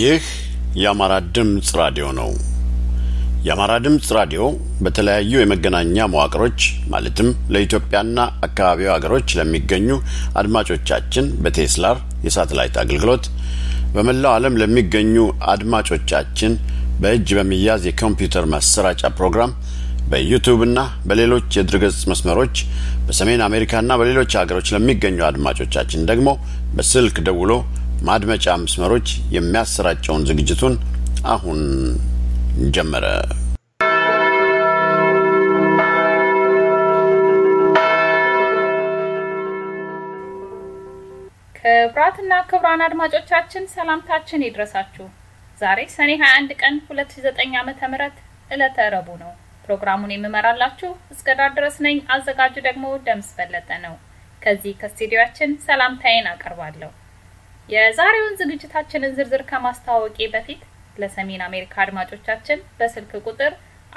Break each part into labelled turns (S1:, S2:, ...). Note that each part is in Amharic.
S1: ይህ የአማራ ድምፅ ራዲዮ ነው። የአማራ ድምፅ ራዲዮ በተለያዩ የመገናኛ መዋቅሮች ማለትም ለኢትዮጵያና አካባቢው ሀገሮች ለሚገኙ አድማጮቻችን በቴስላር የሳተላይት አገልግሎት በመላው ዓለም ለሚገኙ አድማጮቻችን በእጅ በሚያዝ የኮምፒውተር ማሰራጫ ፕሮግራም በዩቱብና በሌሎች የድረገጽ መስመሮች በሰሜን አሜሪካና በሌሎች ሀገሮች ለሚገኙ አድማጮቻችን ደግሞ በስልክ ደውሎ ማድመጫ መስመሮች የሚያሰራጨውን ዝግጅቱን አሁን ጀመረ።
S2: ክብራትና ክብራን አድማጮቻችን ሰላምታችን ይድረሳችሁ። ዛሬ ሰኔ 21 ቀን 2009 ዓመተ ምህረት ዕለተ ረቡዕ ነው። ፕሮግራሙን የምመራላችሁ እስከ ዳር ድረስ ነኝ። አዘጋጁ ደግሞ ደምስ በለጠ ነው። ከዚህ ከስቱዲዮአችን ሰላምታዬን አቀርባለሁ። የዛሬውን ዝግጅታችንን ዝርዝር ከማስተዋወቄ በፊት ለሰሜን አሜሪካ አድማጮቻችን በስልክ ቁጥር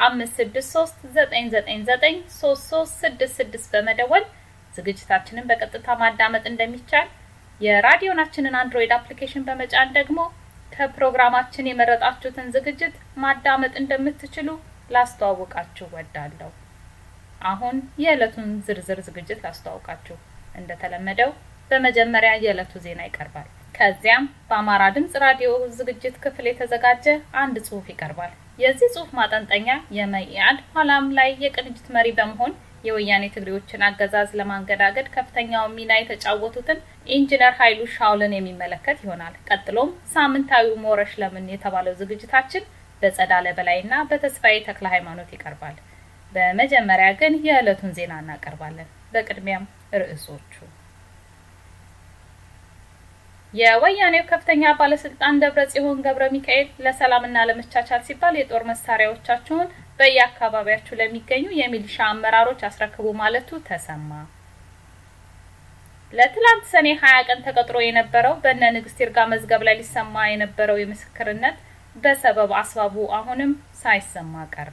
S2: 5639993366 በመደወል ዝግጅታችንን በቀጥታ ማዳመጥ እንደሚቻል የራዲዮናችንን አንድሮይድ አፕሊኬሽን በመጫን ደግሞ ከፕሮግራማችን የመረጣችሁትን ዝግጅት ማዳመጥ እንደምትችሉ ላስተዋውቃችሁ ወዳለሁ። አሁን የዕለቱን ዝርዝር ዝግጅት ላስተዋውቃችሁ። እንደተለመደው በመጀመሪያ የዕለቱ ዜና ይቀርባል። ከዚያም በአማራ ድምጽ ራዲዮ ዝግጅት ክፍል የተዘጋጀ አንድ ጽሑፍ ይቀርባል። የዚህ ጽሑፍ ማጠንጠኛ የመኢአድ ኋላም ላይ የቅንጅት መሪ በመሆን የወያኔ ትግሬዎችን አገዛዝ ለማንገዳገድ ከፍተኛውን ሚና የተጫወቱትን ኢንጂነር ኃይሉ ሻውልን የሚመለከት ይሆናል። ቀጥሎም ሳምንታዊው ሞረሽ ለምን የተባለው ዝግጅታችን በጸዳለ በላይና በተስፋዬ ተክለ ሃይማኖት ይቀርባል። በመጀመሪያ ግን የዕለቱን ዜና እናቀርባለን። በቅድሚያም ርዕሶቹ የወያኔው ከፍተኛ ባለስልጣን ደብረ ጽዮን ገብረ ሚካኤል ለሰላምና ለመቻቻል ሲባል የጦር መሳሪያዎቻችሁን በየአካባቢያችሁ ለሚገኙ የሚሊሻ አመራሮች አስረክቡ ማለቱ ተሰማ። ለትላንት ሰኔ ሀያ ቀን ተቀጥሮ የነበረው በእነ ንግስት ይርጋ መዝገብ ላይ ሊሰማ የነበረው የምስክርነት በሰበብ አስባቡ አሁንም ሳይሰማ ቀረ።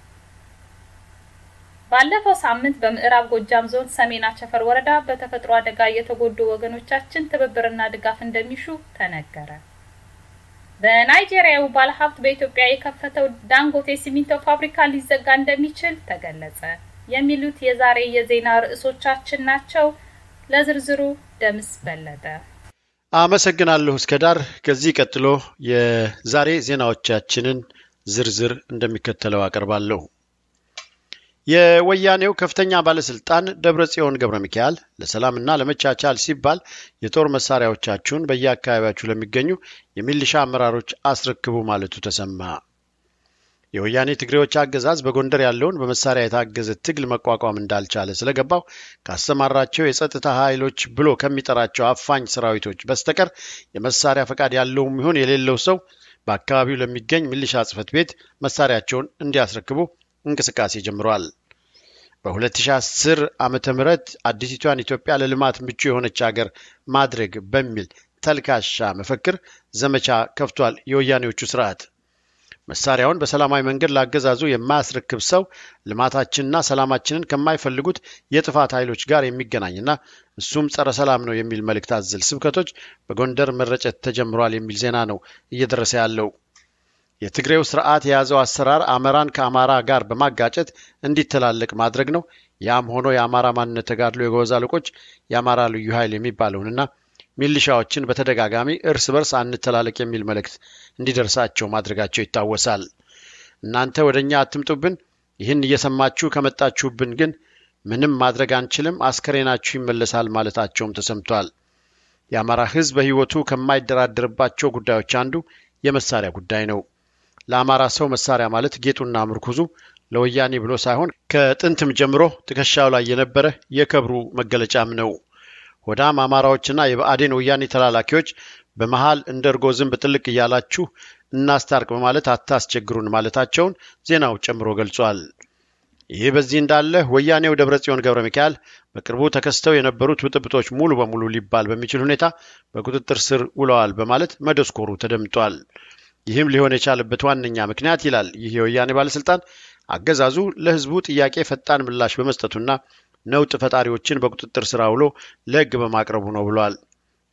S2: ባለፈው ሳምንት በምዕራብ ጎጃም ዞን ሰሜን አቸፈር ወረዳ በተፈጥሮ አደጋ የተጎዱ ወገኖቻችን ትብብርና ድጋፍ እንደሚሹ ተነገረ። በናይጄሪያው ባለሀብት በኢትዮጵያ የከፈተው ዳንጎቴ ሲሚንቶ ፋብሪካ ሊዘጋ እንደሚችል ተገለጸ። የሚሉት የዛሬ የዜና ርዕሶቻችን ናቸው። ለዝርዝሩ ደምስ በለጠ።
S1: አመሰግናለሁ እስከ ዳር። ከዚህ ቀጥሎ የዛሬ ዜናዎቻችንን ዝርዝር እንደሚከተለው አቀርባለሁ። የወያኔው ከፍተኛ ባለስልጣን ደብረ ጽዮን ገብረ ሚካኤል ለሰላምና ለመቻቻል ሲባል የጦር መሳሪያዎቻችሁን በየአካባቢያችሁ ለሚገኙ የሚሊሻ አመራሮች አስረክቡ ማለቱ ተሰማ። የወያኔ ትግሬዎች አገዛዝ በጎንደር ያለውን በመሳሪያ የታገዘ ትግል መቋቋም እንዳልቻለ ስለገባው ካሰማራቸው የጸጥታ ኃይሎች ብሎ ከሚጠራቸው አፋኝ ሰራዊቶች በስተቀር የመሳሪያ ፈቃድ ያለውም ይሁን የሌለው ሰው በአካባቢው ለሚገኝ ሚሊሻ ጽሕፈት ቤት መሳሪያቸውን እንዲያስረክቡ እንቅስቃሴ ጀምሯል። በ2010 ዓመተ ምህረት አዲሲቷን ኢትዮጵያ ለልማት ምቹ የሆነች ሀገር ማድረግ በሚል ተልካሻ መፈክር ዘመቻ ከፍቷል። የወያኔዎቹ ስርዓት መሳሪያውን በሰላማዊ መንገድ ላገዛዙ የማያስረክብ ሰው ልማታችንና ሰላማችንን ከማይፈልጉት የጥፋት ኃይሎች ጋር የሚገናኝና እሱም ጸረ ሰላም ነው የሚል መልእክት አዘል ስብከቶች በጎንደር መረጨት ተጀምሯል የሚል ዜና ነው እየደረሰ ያለው። የትግሬው ስርዓት የያዘው አሰራር አማራን ከአማራ ጋር በማጋጨት እንዲተላለቅ ማድረግ ነው። ያም ሆኖ የአማራ ማንነት ተጋድሎ የጎበዝ አለቆች የአማራ ልዩ ኃይል የሚባለውንና ሚሊሻዎችን በተደጋጋሚ እርስ በርስ አንተላለቅ የሚል መልእክት እንዲደርሳቸው ማድረጋቸው ይታወሳል። እናንተ ወደ እኛ አትምጡብን፣ ይህን እየሰማችሁ ከመጣችሁብን ግን ምንም ማድረግ አንችልም፣ አስከሬናችሁ ይመለሳል ማለታቸውም ተሰምቷል። የአማራ ሕዝብ በሕይወቱ ከማይደራደርባቸው ጉዳዮች አንዱ የመሳሪያ ጉዳይ ነው። ለአማራ ሰው መሳሪያ ማለት ጌጡና ምርኩዙ ለወያኔ ብሎ ሳይሆን ከጥንትም ጀምሮ ትከሻው ላይ የነበረ የክብሩ መገለጫም ነው። ሆዳም አማራዎችና የብአዴን ወያኔ ተላላኪዎች በመሃል እንደ እርጎ ዝንብ ጥልቅ እያላችሁ እናስታርቅ በማለት አታስቸግሩን ማለታቸውን ዜናው ጨምሮ ገልጿል። ይህ በዚህ እንዳለ ወያኔው ደብረ ጽዮን ገብረ ሚካኤል በቅርቡ ተከስተው የነበሩት ብጥብጦች ሙሉ በሙሉ ሊባል በሚችል ሁኔታ በቁጥጥር ስር ውለዋል በማለት መደስኮሩ ተደምጧል። ይህም ሊሆን የቻለበት ዋነኛ ምክንያት ይላል ይህ የወያኔ ባለስልጣን አገዛዙ ለህዝቡ ጥያቄ ፈጣን ምላሽ በመስጠቱና ነውጥ ፈጣሪዎችን በቁጥጥር ስር አውሎ ለህግ በማቅረቡ ነው ብሏል።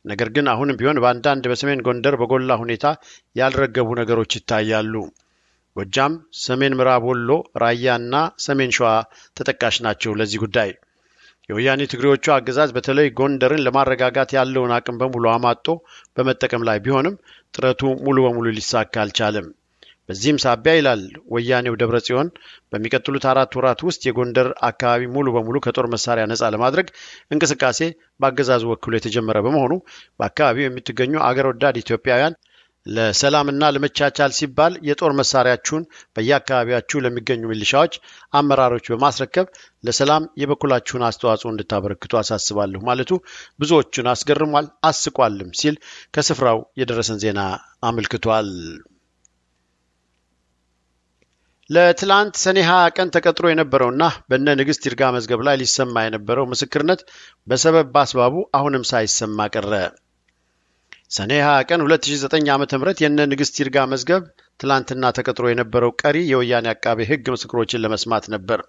S1: ነገር ግን አሁንም ቢሆን በአንዳንድ በሰሜን ጎንደር በጎላ ሁኔታ ያልረገቡ ነገሮች ይታያሉ። ጎጃም፣ ሰሜን ምዕራብ ወሎ፣ ራያና ሰሜን ሸዋ ተጠቃሽ ናቸው። ለዚህ ጉዳይ የወያኔ ትግሬዎቹ አገዛዝ በተለይ ጎንደርን ለማረጋጋት ያለውን አቅም በሙሉ አማጦ በመጠቀም ላይ ቢሆንም ጥረቱ ሙሉ በሙሉ ሊሳካ አልቻለም። በዚህም ሳቢያ ይላል ወያኔው ደብረ ጽዮን በሚቀጥሉት አራት ወራት ውስጥ የጎንደር አካባቢ ሙሉ በሙሉ ከጦር መሳሪያ ነጻ ለማድረግ እንቅስቃሴ በአገዛዙ ወክሎ የተጀመረ በመሆኑ በአካባቢው የምትገኙ አገር ወዳድ ኢትዮጵያውያን ለሰላምና ለመቻቻል ሲባል የጦር መሳሪያችሁን በየአካባቢያችሁ ለሚገኙ ሚሊሻዎች አመራሮች በማስረከብ ለሰላም የበኩላችሁን አስተዋጽኦ እንድታበረክቱ አሳስባለሁ ማለቱ ብዙዎቹን አስገርሟል፣ አስቋልም ሲል ከስፍራው የደረሰን ዜና አመልክቷል። ለትላንት ሰኔ 20 ቀን ተቀጥሮ የነበረውና በነ ንግስት ይርጋ መዝገብ ላይ ሊሰማ የነበረው ምስክርነት በሰበብ በአስባቡ አሁንም ሳይሰማ ቀረ። ሰኔ 20 ቀን 2009 ዓ.ም የነ ንግስት ይርጋ መዝገብ ትላንትና ተቀጥሮ የነበረው ቀሪ የወያኔ አቃቤ ሕግ ምስክሮችን ለመስማት ነበር።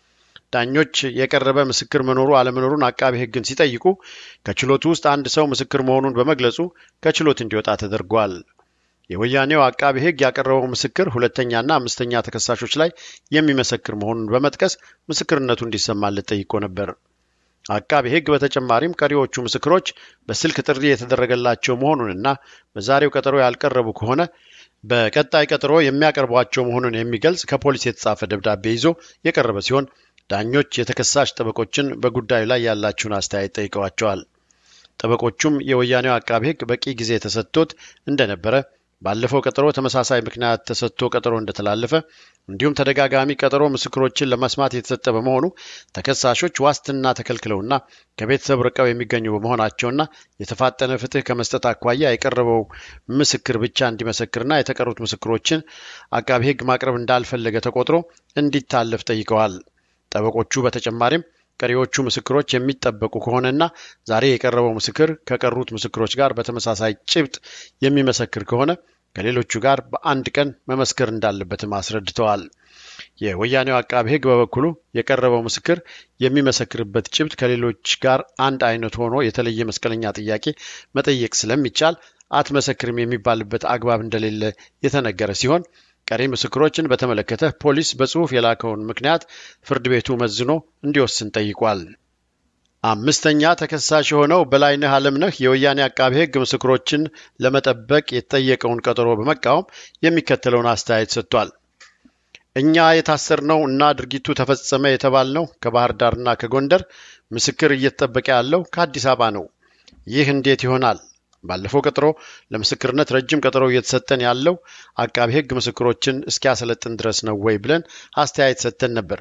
S1: ዳኞች የቀረበ ምስክር መኖሩ አለመኖሩን አቃቤ ሕግን ሲጠይቁ ከችሎቱ ውስጥ አንድ ሰው ምስክር መሆኑን በመግለጹ ከችሎት እንዲወጣ ተደርጓል። የወያኔው አቃቤ ሕግ ያቀረበው ምስክር ሁለተኛና አምስተኛ ተከሳሾች ላይ የሚመሰክር መሆኑን በመጥቀስ ምስክርነቱ እንዲሰማለት ጠይቆ ነበር። አቃቤ ሕግ በተጨማሪም ቀሪዎቹ ምስክሮች በስልክ ጥሪ የተደረገላቸው መሆኑንና በዛሬው ቀጠሮ ያልቀረቡ ከሆነ በቀጣይ ቀጠሮ የሚያቀርቧቸው መሆኑን የሚገልጽ ከፖሊስ የተጻፈ ደብዳቤ ይዞ የቀረበ ሲሆን ዳኞች የተከሳሽ ጠበቆችን በጉዳዩ ላይ ያላቸውን አስተያየት ጠይቀዋቸዋል። ጠበቆቹም የወያኔው አቃቤ ሕግ በቂ ጊዜ ተሰጥቶት እንደነበረ ባለፈው ቀጠሮ ተመሳሳይ ምክንያት ተሰጥቶ ቀጠሮ እንደተላለፈ እንዲሁም ተደጋጋሚ ቀጠሮ ምስክሮችን ለመስማት የተሰጠ በመሆኑ ተከሳሾች ዋስትና ተከልክለውና ከቤተሰብ ርቀው የሚገኙ በመሆናቸውና የተፋጠነ ፍትህ ከመስጠት አኳያ የቀረበው ምስክር ብቻ እንዲመሰክርና የተቀሩት ምስክሮችን አቃቢ ሕግ ማቅረብ እንዳልፈለገ ተቆጥሮ እንዲታለፍ ጠይቀዋል። ጠበቆቹ በተጨማሪም ቀሪዎቹ ምስክሮች የሚጠበቁ ከሆነና ዛሬ የቀረበው ምስክር ከቀሩት ምስክሮች ጋር በተመሳሳይ ጭብጥ የሚመሰክር ከሆነ ከሌሎቹ ጋር በአንድ ቀን መመስከር እንዳለበትም አስረድተዋል። የወያኔው አቃቢ ሕግ በበኩሉ የቀረበው ምስክር የሚመሰክርበት ጭብጥ ከሌሎች ጋር አንድ አይነት ሆኖ የተለየ መስቀለኛ ጥያቄ መጠየቅ ስለሚቻል አትመሰክርም የሚባልበት አግባብ እንደሌለ የተነገረ ሲሆን ቀሪ ምስክሮችን በተመለከተ ፖሊስ በጽሑፍ የላከውን ምክንያት ፍርድ ቤቱ መዝኖ እንዲወስን ጠይቋል። አምስተኛ ተከሳሽ የሆነው በላይነህ አለምነህ የወያኔ አቃቤ ሕግ ምስክሮችን ለመጠበቅ የተጠየቀውን ቀጠሮ በመቃወም የሚከተለውን አስተያየት ሰጥቷል። እኛ የታሰርነው እና ድርጊቱ ተፈጸመ የተባልነው ከባህር ዳርና ከጎንደር ምስክር እየተጠበቀ ያለው ከአዲስ አበባ ነው። ይህ እንዴት ይሆናል? ባለፈው ቀጠሮ ለምስክርነት ረጅም ቀጠሮ እየተሰጠን ያለው አቃቢ ሕግ ምስክሮችን እስኪያሰለጥን ድረስ ነው ወይ ብለን አስተያየት ሰጥተን ነበር።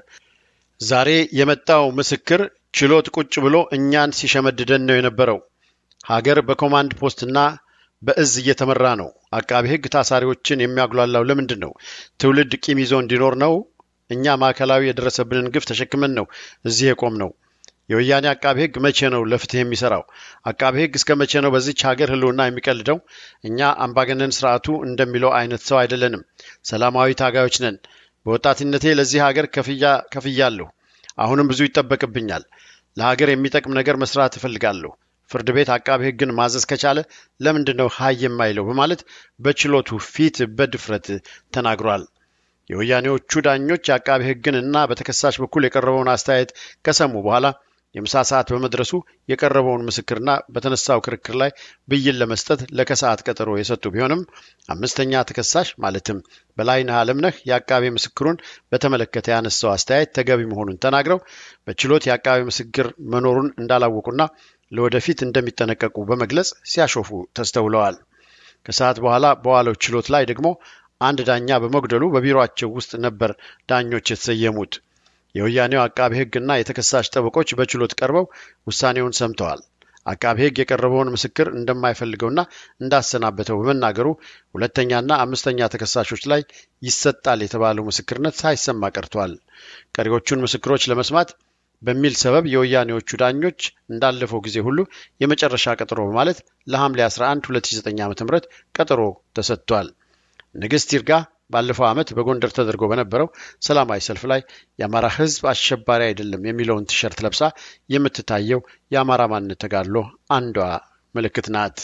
S1: ዛሬ የመጣው ምስክር ችሎት ቁጭ ብሎ እኛን ሲሸመድደን ነው የነበረው። ሀገር በኮማንድ ፖስትና በእዝ እየተመራ ነው። አቃቢ ሕግ ታሳሪዎችን የሚያጉላላው ለምንድን ነው? ትውልድ ቂም ይዞ እንዲኖር ነው? እኛ ማዕከላዊ የደረሰብንን ግፍ ተሸክመን ነው እዚህ የቆም ነው። የወያኔ አቃቢ ሕግ መቼ ነው ለፍትህ የሚሰራው? አቃቢ ሕግ እስከ መቼ ነው በዚች ሀገር ህልውና የሚቀልደው? እኛ አምባገነን ስርዓቱ እንደሚለው አይነት ሰው አይደለንም። ሰላማዊ ታጋዮች ነን። በወጣትነቴ ለዚህ ሀገር ከፍያ ከፍያለሁ። አሁንም ብዙ ይጠበቅብኛል። ለሀገር የሚጠቅም ነገር መስራት እፈልጋለሁ። ፍርድ ቤት አቃቢ ሕግን ማዘዝ ከቻለ ለምንድን ነው ሀይ የማይለው? በማለት በችሎቱ ፊት በድፍረት ተናግሯል። የወያኔዎቹ ዳኞች የአቃቢ ሕግን እና በተከሳሽ በኩል የቀረበውን አስተያየት ከሰሙ በኋላ የምሳ ሰዓት በመድረሱ የቀረበውን ምስክርና በተነሳው ክርክር ላይ ብይን ለመስጠት ለከሰዓት ቀጠሮ የሰጡ ቢሆንም አምስተኛ ተከሳሽ ማለትም በላይነህ አለምነህ የአቃቤ ምስክሩን በተመለከተ ያነሳው አስተያየት ተገቢ መሆኑን ተናግረው በችሎት የአቃቤ ምስክር መኖሩን እንዳላወቁና ለወደፊት እንደሚጠነቀቁ በመግለጽ ሲያሾፉ ተስተውለዋል። ከሰዓት በኋላ በዋለው ችሎት ላይ ደግሞ አንድ ዳኛ በመጉደሉ በቢሮአቸው ውስጥ ነበር ዳኞች የተሰየሙት። የወያኔው አቃቤ ሕግና የተከሳሽ ጠበቆች በችሎት ቀርበው ውሳኔውን ሰምተዋል። አቃቤ ሕግ የቀረበውን ምስክር እንደማይፈልገውና እንዳሰናበተው በመናገሩ ሁለተኛና አምስተኛ ተከሳሾች ላይ ይሰጣል የተባለው ምስክርነት ሳይሰማ ቀርቷል። ቀሪዎቹን ምስክሮች ለመስማት በሚል ሰበብ የወያኔዎቹ ዳኞች እንዳለፈው ጊዜ ሁሉ የመጨረሻ ቀጠሮ በማለት ለሐምሌ 11 2009 ዓ.ም ቀጠሮ ተሰጥቷል። ንግስት ይርጋ ባለፈው ዓመት በጎንደር ተደርጎ በነበረው ሰላማዊ ሰልፍ ላይ የአማራ ሕዝብ አሸባሪ አይደለም የሚለውን ቲሸርት ለብሳ የምትታየው የአማራ ማንነት ተጋድሎ አንዷ ምልክት ናት።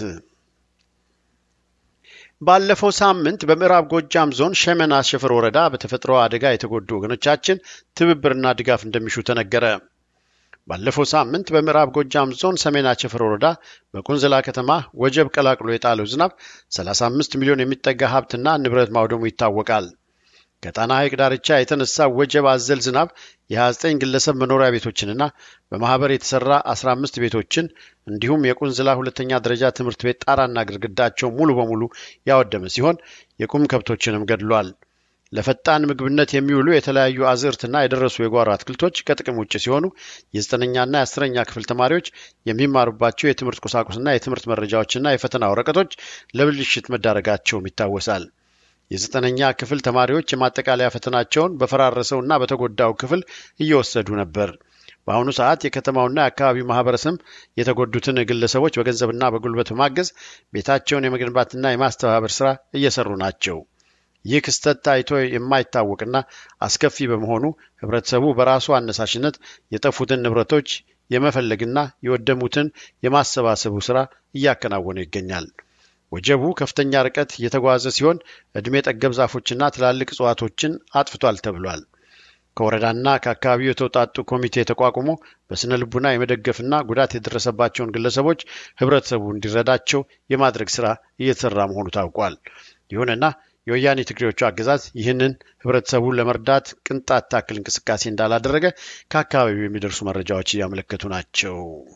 S1: ባለፈው ሳምንት በምዕራብ ጎጃም ዞን ሸመና አሸፈር ወረዳ በተፈጥሮ አደጋ የተጎዱ ወገኖቻችን ትብብርና ድጋፍ እንደሚሹ ተነገረ። ባለፈው ሳምንት በምዕራብ ጎጃም ዞን ሰሜን አቸፈር ወረዳ በቁንዝላ ከተማ ወጀብ ቀላቅሎ የጣለው ዝናብ 35 ሚሊዮን የሚጠጋ ሀብትና ንብረት ማውደሙ ይታወቃል። ከጣና ሐይቅ ዳርቻ የተነሳ ወጀብ አዘል ዝናብ የ29 ግለሰብ መኖሪያ ቤቶችንና በማህበር የተሰራ 15 ቤቶችን እንዲሁም የቁንዝላ ሁለተኛ ደረጃ ትምህርት ቤት ጣራና ግድግዳቸው ሙሉ በሙሉ ያወደመ ሲሆን የቁም ከብቶችንም ገድሏል። ለፈጣን ምግብነት የሚውሉ የተለያዩ አዝዕርትና የደረሱ የጓሮ አትክልቶች ከጥቅም ውጭ ሲሆኑ የዘጠነኛና የአስረኛ ክፍል ተማሪዎች የሚማሩባቸው የትምህርት ቁሳቁስና የትምህርት መረጃዎችና የፈተና ወረቀቶች ለብልሽት መዳረጋቸውም ይታወሳል። የዘጠነኛ ክፍል ተማሪዎች የማጠቃለያ ፈተናቸውን በፈራረሰውና በተጎዳው ክፍል እየወሰዱ ነበር። በአሁኑ ሰዓት የከተማውና የአካባቢው ማህበረሰብ የተጎዱትን ግለሰቦች በገንዘብና በጉልበት በማገዝ ቤታቸውን የመገንባትና የማስተባበር ስራ እየሰሩ ናቸው። ይህ ክስተት ታይቶ የማይታወቅና አስከፊ በመሆኑ ህብረተሰቡ በራሱ አነሳሽነት የጠፉትን ንብረቶች የመፈለግና የወደሙትን የማሰባሰቡ ስራ እያከናወነ ይገኛል። ወጀቡ ከፍተኛ ርቀት የተጓዘ ሲሆን ዕድሜ ጠገብ ዛፎችና ትላልቅ እጽዋቶችን አጥፍቷል ተብሏል። ከወረዳና ከአካባቢው የተውጣጡ ኮሚቴ ተቋቁሞ በስነ ልቡና የመደገፍና ጉዳት የደረሰባቸውን ግለሰቦች ህብረተሰቡ እንዲረዳቸው የማድረግ ስራ እየተሰራ መሆኑ ታውቋል። ይሁንና የወያኔ ትግሬዎቹ አገዛዝ ይህንን ህብረተሰቡን ለመርዳት ቅንጣት ታክል እንቅስቃሴ እንዳላደረገ ከአካባቢው የሚደርሱ መረጃዎች እያመለከቱ ናቸው።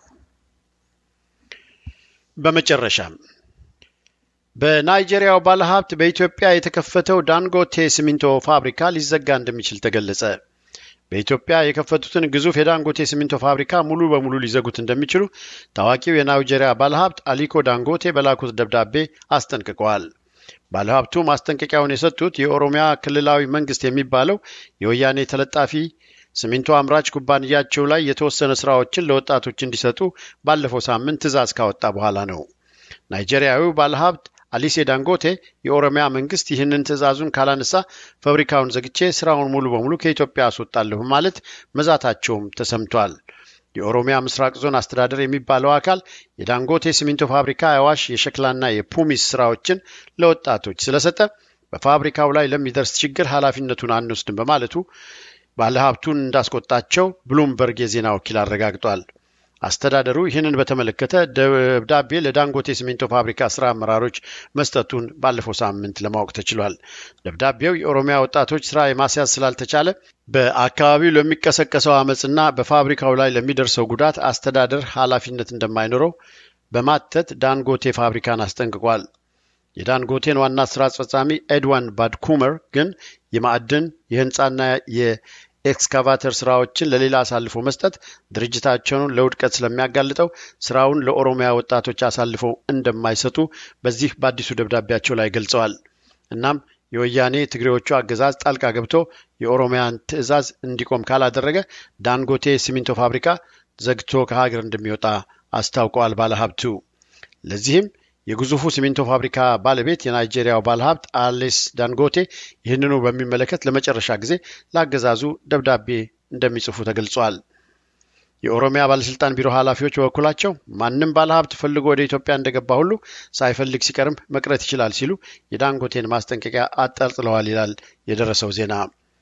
S1: በመጨረሻም በናይጄሪያው ባለሀብት በኢትዮጵያ የተከፈተው ዳንጎቴ ሲሚንቶ ፋብሪካ ሊዘጋ እንደሚችል ተገለጸ። በኢትዮጵያ የከፈቱትን ግዙፍ የዳንጎቴ ሲሚንቶ ፋብሪካ ሙሉ በሙሉ ሊዘጉት እንደሚችሉ ታዋቂው የናይጄሪያ ባለሀብት አሊኮ ዳንጎቴ በላኩት ደብዳቤ አስጠንቅቀዋል። ባለሀብቱ ማስጠንቀቂያውን የሰጡት የኦሮሚያ ክልላዊ መንግስት የሚባለው የወያኔ ተለጣፊ ሲሚንቶ አምራች ኩባንያቸው ላይ የተወሰነ ስራዎችን ለወጣቶች እንዲሰጡ ባለፈው ሳምንት ትዕዛዝ ካወጣ በኋላ ነው። ናይጄሪያዊው ባለሀብት አሊሴ ዳንጎቴ የኦሮሚያ መንግስት ይህንን ትዕዛዙን ካላነሳ ፋብሪካውን ዘግቼ ስራውን ሙሉ በሙሉ ከኢትዮጵያ አስወጣለሁ ማለት መዛታቸውም ተሰምቷል። የኦሮሚያ ምስራቅ ዞን አስተዳደር የሚባለው አካል የዳንጎቴ ሲሚንቶ ፋብሪካ የአዋሽ የሸክላና የፑሚስ ስራዎችን ለወጣቶች ስለሰጠ በፋብሪካው ላይ ለሚደርስ ችግር ኃላፊነቱን አንወስድም በማለቱ ባለሀብቱን እንዳስቆጣቸው ብሉምበርግ የዜና ወኪል አረጋግጧል። አስተዳደሩ ይህንን በተመለከተ ደብዳቤ ለዳንጎቴ ሲሚንቶ ፋብሪካ ስራ አመራሮች መስጠቱን ባለፈው ሳምንት ለማወቅ ተችሏል። ደብዳቤው የኦሮሚያ ወጣቶች ስራ የማስያዝ ስላልተቻለ በአካባቢው ለሚቀሰቀሰው አመፅና በፋብሪካው ላይ ለሚደርሰው ጉዳት አስተዳደር ኃላፊነት እንደማይኖረው በማተት ዳንጎቴ ፋብሪካን አስጠንቅቋል። የዳንጎቴን ዋና ስራ አስፈጻሚ ኤድዋን ባድኩመር ግን የማዕድን የህንፃና ኤክስካቫተር ስራዎችን ለሌላ አሳልፎ መስጠት ድርጅታቸውን ለውድቀት ስለሚያጋልጠው ስራውን ለኦሮሚያ ወጣቶች አሳልፈው እንደማይሰጡ በዚህ በአዲሱ ደብዳቤያቸው ላይ ገልጸዋል። እናም የወያኔ ትግሬዎቹ አገዛዝ ጣልቃ ገብቶ የኦሮሚያን ትዕዛዝ እንዲቆም ካላደረገ ዳንጎቴ ሲሚንቶ ፋብሪካ ዘግቶ ከሀገር እንደሚወጣ አስታውቀዋል ባለሀብቱ። ለዚህም የግዙፉ ሲሚንቶ ፋብሪካ ባለቤት የናይጄሪያው ባለሀብት አሌስ ዳንጎቴ ይህንኑ በሚመለከት ለመጨረሻ ጊዜ ለአገዛዙ ደብዳቤ እንደሚጽፉ ተገልጿል። የኦሮሚያ ባለስልጣን ቢሮ ኃላፊዎች በበኩላቸው ማንም ባለሀብት ፈልጎ ወደ ኢትዮጵያ እንደገባ ሁሉ ሳይፈልግ ሲቀርም መቅረት ይችላል ሲሉ የዳንጎቴን ማስጠንቀቂያ አጠልጥለዋል ይላል የደረሰው ዜና።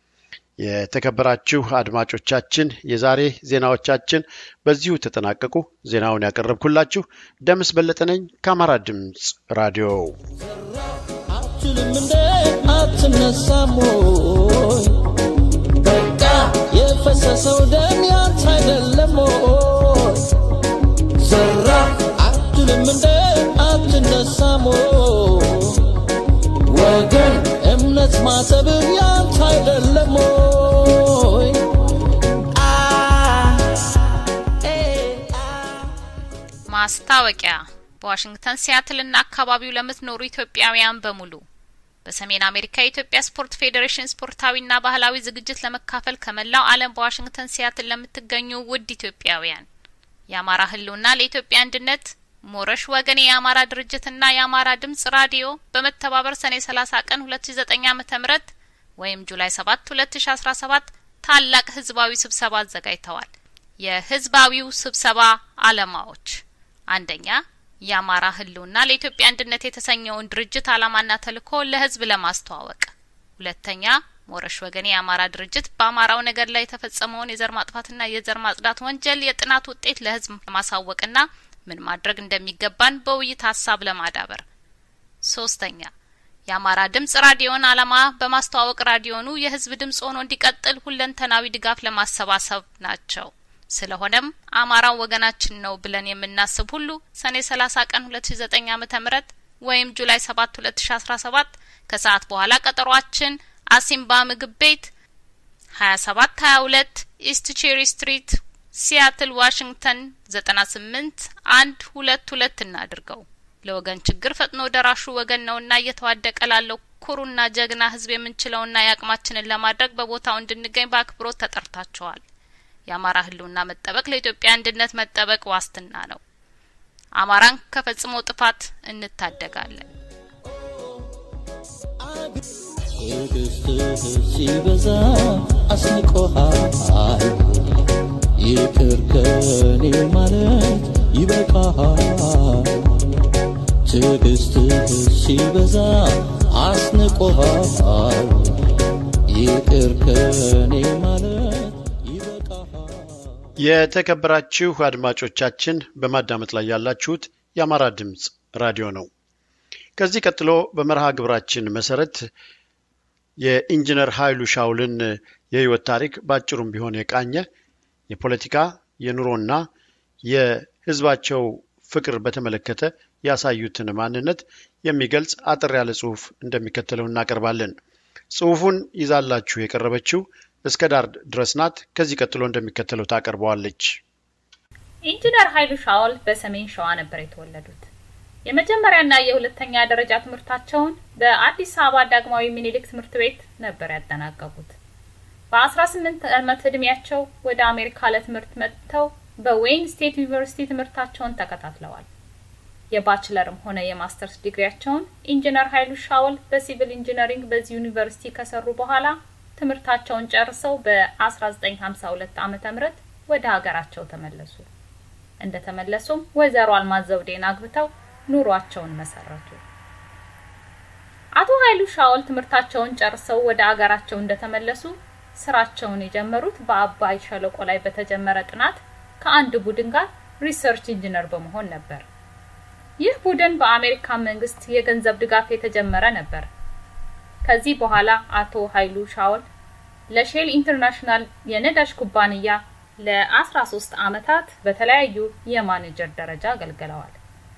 S1: የተከበራችሁ አድማጮቻችን የዛሬ ዜናዎቻችን በዚሁ ተጠናቀቁ። ዜናውን ያቀረብኩላችሁ ደምስ በለጠ ነኝ ከአማራ ድምፅ ራዲዮ።
S3: አትችልም እንደ አትነሳም ወይ? በቃ የፈሰሰው ደም ያንተ አይደለም ወይ? ዘራ አትችልም እንደ አትነሳም ወይ? ወገን እምነት ማተብህ ያንተ አይደለም ወይ? አ ኤ አ
S2: ማስታወቂያ በዋሽንግተን ሲያትልና አካባቢው ለምትኖሩ ኢትዮጵያውያን በሙሉ በሰሜን አሜሪካ የኢትዮጵያ ስፖርት ፌዴሬሽን ስፖርታዊና ባህላዊ ዝግጅት ለመካፈል ከመላው ዓለም በዋሽንግተን ሲያትል ለምትገኙ ውድ ኢትዮጵያውያን የአማራ ሕልውና ለኢትዮጵያ አንድነት ሞረሽ ወገን የአማራ ድርጅትና የአማራ ድምጽ ራዲዮ በመተባበር ሰኔ 30 ቀን 2009 ዓመተ ምህረት ወይም ጁላይ 7 2017 ታላቅ ህዝባዊ ስብሰባ አዘጋጅተዋል። የህዝባዊው ስብሰባ ዓላማዎች አንደኛ የአማራ ህልውና ለኢትዮጵያ አንድነት የተሰኘውን ድርጅት ዓላማና ተልዕኮ ለህዝብ ለማስተዋወቅ፣ ሁለተኛ ሞረሽ ወገኔ የአማራ ድርጅት በአማራው ነገድ ላይ የተፈጸመውን የዘር ማጥፋትና የዘር ማጽዳት ወንጀል የጥናት ውጤት ለህዝብ ለማሳወቅና ምን ማድረግ እንደሚገባን በውይይት ሀሳብ ለማዳበር፣ ሶስተኛ የአማራ ድምጽ ራዲዮን ዓላማ በማስተዋወቅ ራዲዮኑ የህዝብ ድምጽ ሆኖ እንዲቀጥል ሁለንተናዊ ድጋፍ ለማሰባሰብ ናቸው። ስለሆነም አማራው ወገናችን ነው ብለን የምናስብ ሁሉ ሰኔ 30 ቀን 2009 ዓመተ ምህረት ወይም ጁላይ 7 2017 ከሰዓት በኋላ ቀጠሯችን አሲምባ ምግብ ቤት 27 22 ኢስት ቼሪ ስትሪት ሲያትል ዋሽንግተን 98 አንድ ሁለት ሁለት እናድርገው። ለወገን ችግር ፈጥኖ ደራሹ ወገን ነውና እየተዋደቀ ላለው ኩሩና ጀግና ህዝብ የምንችለውና የአቅማችንን ለማድረግ በቦታው እንድንገኝ በአክብሮት ተጠርታችኋል። የአማራ ህልውና መጠበቅ ለኢትዮጵያ አንድነት መጠበቅ ዋስትና ነው። አማራን ከፈጽሞ ጥፋት እንታደጋለን።
S3: ትዕግስትህ ሲበዛ አስንቆሃል። ይቅር ከኔ ማለት ይበቃሃል። ትዕግስትህ ሲበዛ አስንቆሃል። ይቅር ከኔ ማለት ይበቃሃል።
S1: የተከበራችሁ አድማጮቻችን በማዳመጥ ላይ ያላችሁት የአማራ ድምፅ ራዲዮ ነው። ከዚህ ቀጥሎ በመርሃ ግብራችን መሰረት የኢንጂነር ኃይሉ ሻውልን የህይወት ታሪክ በአጭሩም ቢሆን የቃኘ የፖለቲካ የኑሮና የህዝባቸው ፍቅር በተመለከተ ያሳዩትን ማንነት የሚገልጽ አጠር ያለ ጽሁፍ እንደሚከተለው እናቀርባለን። ጽሁፉን ይዛላችሁ የቀረበችው እስከ ዳር ድረስ ናት። ከዚህ ቀጥሎ እንደሚከተለው ታቀርበዋለች።
S2: ኢንጂነር ኃይሉ ሻውል በሰሜን ሸዋ ነበር የተወለዱት። የመጀመሪያና የሁለተኛ ደረጃ ትምህርታቸውን በአዲስ አበባ ዳግማዊ ሚኒሊክ ትምህርት ቤት ነበር ያጠናቀቁት። በ18 ዓመት እድሜያቸው ወደ አሜሪካ ለትምህርት መጥተው በዌይን ስቴት ዩኒቨርሲቲ ትምህርታቸውን ተከታትለዋል። የባችለርም ሆነ የማስተርስ ዲግሪያቸውን ኢንጂነር ኃይሉ ሻውል በሲቪል ኢንጂነሪንግ በዚህ ዩኒቨርሲቲ ከሰሩ በኋላ ትምህርታቸውን ጨርሰው በ1952 ዓመተ ምህረት ወደ ሀገራቸው ተመለሱ። እንደተመለሱም ወይዘሮ አልማዝ ዘውዴን አግብተው ኑሯቸውን መሰረቱ። አቶ ኃይሉ ሻውል ትምህርታቸውን ጨርሰው ወደ አገራቸው እንደተመለሱ ስራቸውን የጀመሩት በአባይ ሸለቆ ላይ በተጀመረ ጥናት ከአንድ ቡድን ጋር ሪሰርች ኢንጂነር በመሆን ነበር። ይህ ቡድን በአሜሪካ መንግስት የገንዘብ ድጋፍ የተጀመረ ነበር። ከዚህ በኋላ አቶ ኃይሉ ሻውል ለሼል ኢንተርናሽናል የነዳጅ ኩባንያ ለ13 ዓመታት በተለያዩ የማኔጀር ደረጃ አገልግለዋል።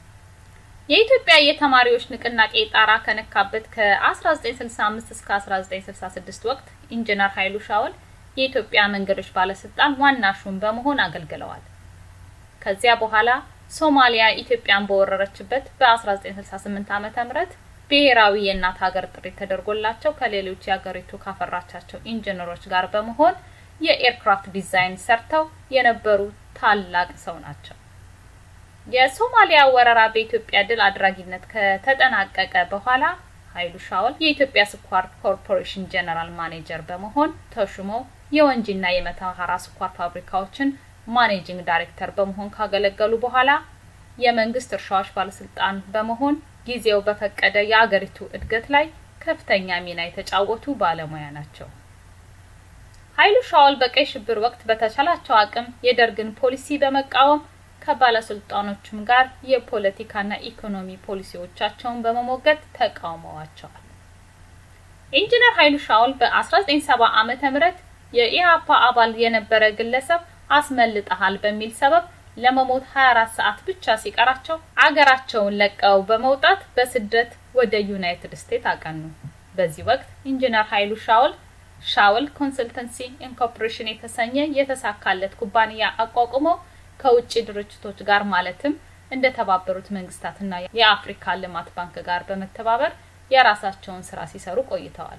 S2: የኢትዮጵያ የተማሪዎች ንቅናቄ ጣራ ከነካበት ከ1965 እስከ 1966 ወቅት ኢንጂነር ኃይሉ ሻውል የኢትዮጵያ መንገዶች ባለስልጣን ዋና ሹም በመሆን አገልግለዋል። ከዚያ በኋላ ሶማሊያ ኢትዮጵያን በወረረችበት በ1968 ዓመተ ምህረት ብሔራዊ የእናት ሀገር ጥሪ ተደርጎላቸው ከሌሎች የሀገሪቱ ካፈራቻቸው ኢንጂነሮች ጋር በመሆን የኤርክራፍት ዲዛይን ሰርተው የነበሩ ታላቅ ሰው ናቸው። የሶማሊያ ወረራ በኢትዮጵያ ድል አድራጊነት ከተጠናቀቀ በኋላ ኃይሉ ሻውል የኢትዮጵያ ስኳር ኮርፖሬሽን ጀነራል ማኔጀር በመሆን ተሹመው የወንጂና የመተሃራ ስኳር ፋብሪካዎችን ማኔጂንግ ዳይሬክተር በመሆን ካገለገሉ በኋላ የመንግስት እርሻዎች ባለስልጣን በመሆን ጊዜው በፈቀደ የአገሪቱ እድገት ላይ ከፍተኛ ሚና የተጫወቱ ባለሙያ ናቸው። ኃይሉ ሻውል በቀይ ሽብር ወቅት በተቻላቸው አቅም የደርግን ፖሊሲ በመቃወም ከባለስልጣኖችም ጋር የፖለቲካና ኢኮኖሚ ፖሊሲዎቻቸውን በመሞገት ተቃውመዋቸዋል። ኢንጂነር ኃይሉ ሻውል በ1970 ዓመተ ምህረት የኢህአፓ አባል የነበረ ግለሰብ አስመልጠሃል በሚል ሰበብ ለመሞት 24 ሰዓት ብቻ ሲቀራቸው አገራቸውን ለቀው በመውጣት በስደት ወደ ዩናይትድ ስቴትስ አቀኑ። በዚህ ወቅት ኢንጂነር ኃይሉ ሻውል ሻውል ኮንሰልተንሲ ኢንኮርፖሬሽን የተሰኘ የተሳካለት ኩባንያ አቋቁመው ከውጭ ድርጅቶች ጋር ማለትም እንደ ተባበሩት መንግስታትና የአፍሪካ ልማት ባንክ ጋር በመተባበር የራሳቸውን ስራ ሲሰሩ ቆይተዋል።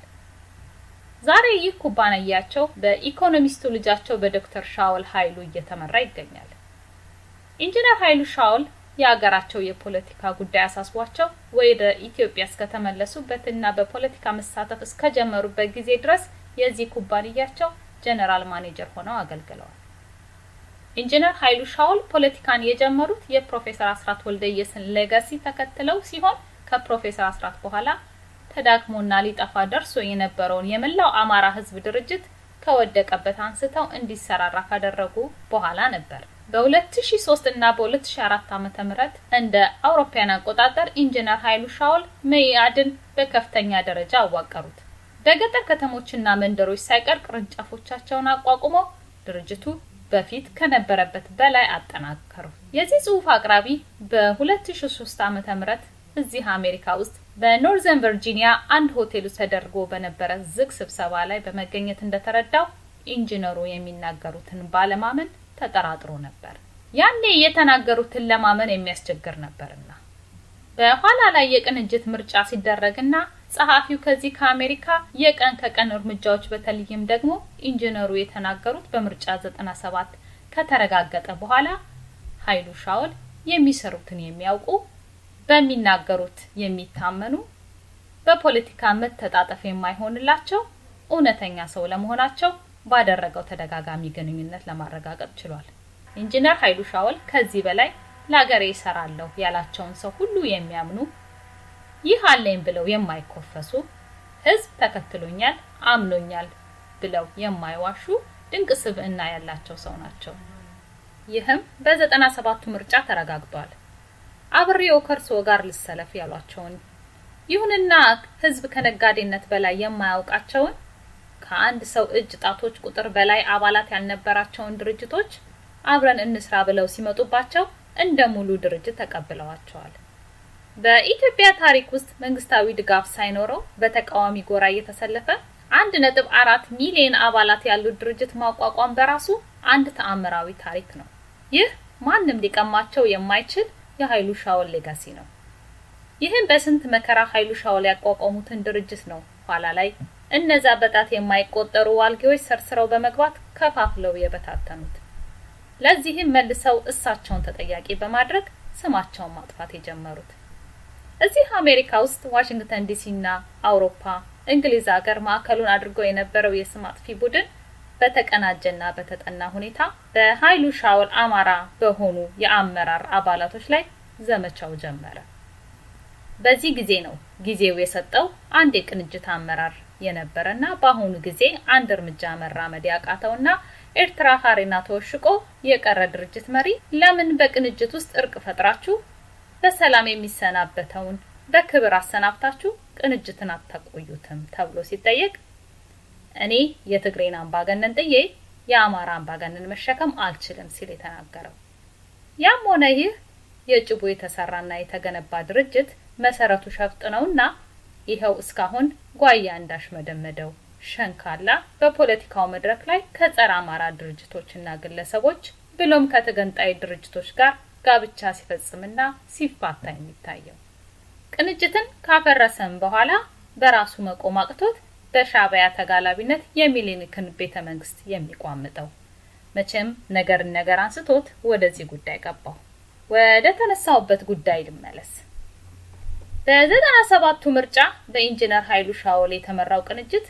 S2: ዛሬ ይህ ኩባንያቸው በኢኮኖሚስቱ ልጃቸው በዶክተር ሻውል ኃይሉ እየተመራ ይገኛል። ኢንጂነር ኃይሉ ሻውል የሀገራቸው የፖለቲካ ጉዳይ አሳስቧቸው ወደ ኢትዮጵያ እስከተመለሱበትና በፖለቲካ መሳተፍ እስከጀመሩበት ጊዜ ድረስ የዚህ ኩባንያቸው ጀነራል ማኔጀር ሆነው አገልግለዋል። ኢንጂነር ኃይሉ ሻውል ፖለቲካን የጀመሩት የፕሮፌሰር አስራት ወልደየስን ሌጋሲ ተከትለው ሲሆን ከፕሮፌሰር አስራት በኋላ ተዳክሞና ሊጠፋ ደርሶ የነበረውን የመላው አማራ ህዝብ ድርጅት ከወደቀበት አንስተው እንዲሰራራ ካደረጉ በኋላ ነበር። በ2003 እና በ2004 ዓመተ ምህረት እንደ አውሮፓውያን አቆጣጠር ኢንጂነር ኃይሉ ሻውል መኢአድን በከፍተኛ ደረጃ አዋቀሩት። በገጠር ከተሞችና መንደሮች ሳይቀር ቅርንጫፎቻቸውን አቋቁመው ድርጅቱ በፊት ከነበረበት በላይ አጠናከሩ። የዚህ ጽሑፍ አቅራቢ በ2003 ዓመተ ምህረት እዚህ አሜሪካ ውስጥ በኖርዘርን ቨርጂኒያ አንድ ሆቴል ውስጥ ተደርጎ በነበረ ዝግ ስብሰባ ላይ በመገኘት እንደተረዳው ኢንጂነሩ የሚናገሩትን ባለማመን ተጠራጥሮ ነበር። ያኔ የተናገሩትን ለማመን የሚያስቸግር ነበርና በኋላ ላይ የቅንጅት ምርጫ ሲደረግና ጸሐፊው ከዚህ ከአሜሪካ የቀን ከቀን እርምጃዎች በተለይም ደግሞ ኢንጂነሩ የተናገሩት በምርጫ 97 ከተረጋገጠ በኋላ ኃይሉ ሻውል የሚሰሩትን የሚያውቁ በሚናገሩት የሚታመኑ በፖለቲካ መተጣጠፍ የማይሆንላቸው እውነተኛ ሰው ለመሆናቸው ባደረገው ተደጋጋሚ ግንኙነት ለማረጋገጥ ችሏል። ኢንጂነር ኃይሉ ሻውል ከዚህ በላይ ለሀገሬ ይሰራለሁ ያላቸውን ሰው ሁሉ የሚያምኑ ይህ አለኝ ብለው የማይኮፈሱ ህዝብ ተከትሎኛል፣ አምኖኛል ብለው የማይዋሹ ድንቅ ስብዕና ያላቸው ሰው ናቸው። ይህም በዘጠና ሰባቱ ምርጫ ተረጋግጧል። አብሬው ከእርስዎ ጋር ልሰለፍ ያሏቸውን ይሁንና ህዝብ ከነጋዴነት በላይ የማያውቃቸውን ከአንድ ሰው እጅ ጣቶች ቁጥር በላይ አባላት ያልነበራቸውን ድርጅቶች አብረን እንስራ ብለው ሲመጡባቸው እንደ ሙሉ ድርጅት ተቀብለዋቸዋል። በኢትዮጵያ ታሪክ ውስጥ መንግስታዊ ድጋፍ ሳይኖረው በተቃዋሚ ጎራ እየተሰለፈ አንድ ነጥብ አራት ሚሊዮን አባላት ያሉት ድርጅት ማቋቋም በራሱ አንድ ተአምራዊ ታሪክ ነው። ይህ ማንም ሊቀማቸው የማይችል የኃይሉ ሻውል ሌጋሲ ነው። ይህም በስንት መከራ ኃይሉ ሻውል ያቋቋሙትን ድርጅት ነው ኋላ ላይ እነዛ በጣት የማይቆጠሩ ዋልጌዎች ሰርስረው በመግባት ከፋፍለው የበታተኑት። ለዚህም መልሰው እሳቸውን ተጠያቂ በማድረግ ስማቸውን ማጥፋት የጀመሩት። እዚህ አሜሪካ ውስጥ ዋሽንግተን ዲሲና አውሮፓ፣ እንግሊዝ ሀገር ማዕከሉን አድርጎ የነበረው የስም አጥፊ ቡድን በተቀናጀና በተጠና ሁኔታ በኃይሉ ሻውል አማራ በሆኑ የአመራር አባላቶች ላይ ዘመቻው ጀመረ። በዚህ ጊዜ ነው ጊዜው የሰጠው አንድ የቅንጅት አመራር የነበረና በአሁኑ ጊዜ አንድ እርምጃ መራመድ ያቃተውና ኤርትራ ሀሬና ተወሽቆ የቀረ ድርጅት መሪ ለምን በቅንጅት ውስጥ እርቅ ፈጥራችሁ በሰላም የሚሰናበተውን በክብር አሰናብታችሁ ቅንጅትን አታቆዩትም ተብሎ ሲጠየቅ እኔ የትግሬን አምባገነን ጥዬ የአማራ አምባገነን መሸከም አልችልም ሲል የተናገረው። ያም ሆነ ይህ የጭቡ የተሰራና የተገነባ ድርጅት መሰረቱ ሸፍጥ ነውና ይኸው እስካሁን ጓያ እንዳሽመደመደው ሸንካላ በፖለቲካው መድረክ ላይ ከጸረ አማራ ድርጅቶችና ግለሰቦች ብሎም ከተገንጣይ ድርጅቶች ጋር ጋብቻ ሲፈጽምና ሲፋታ የሚታየው ቅንጅትን ካፈረሰም በኋላ በራሱ መቆም አቅቶት በሻዕቢያ ተጋላቢነት የሚኒልክን ቤተ መንግስት የሚቋምጠው መቼም ነገርን ነገር አንስቶት ወደዚህ ጉዳይ ገባው። ወደ ተነሳውበት ጉዳይ ልመለስ። በዘጠና ሰባቱ ምርጫ በኢንጂነር ኃይሉ ሻውል የተመራው ቅንጅት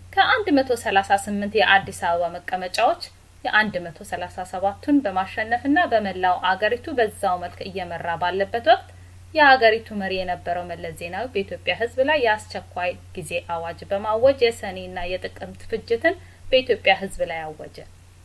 S2: ከ138 የአዲስ አበባ መቀመጫዎች የ137ቱን በማሸነፍና በመላው አገሪቱ በዛው መልክ እየመራ ባለበት ወቅት የሀገሪቱ መሪ የነበረው መለስ ዜናዊ በኢትዮጵያ ሕዝብ ላይ የአስቸኳይ ጊዜ አዋጅ በማወጅ የሰኔና የጥቅምት ፍጅትን በኢትዮጵያ ሕዝብ ላይ አወጀ።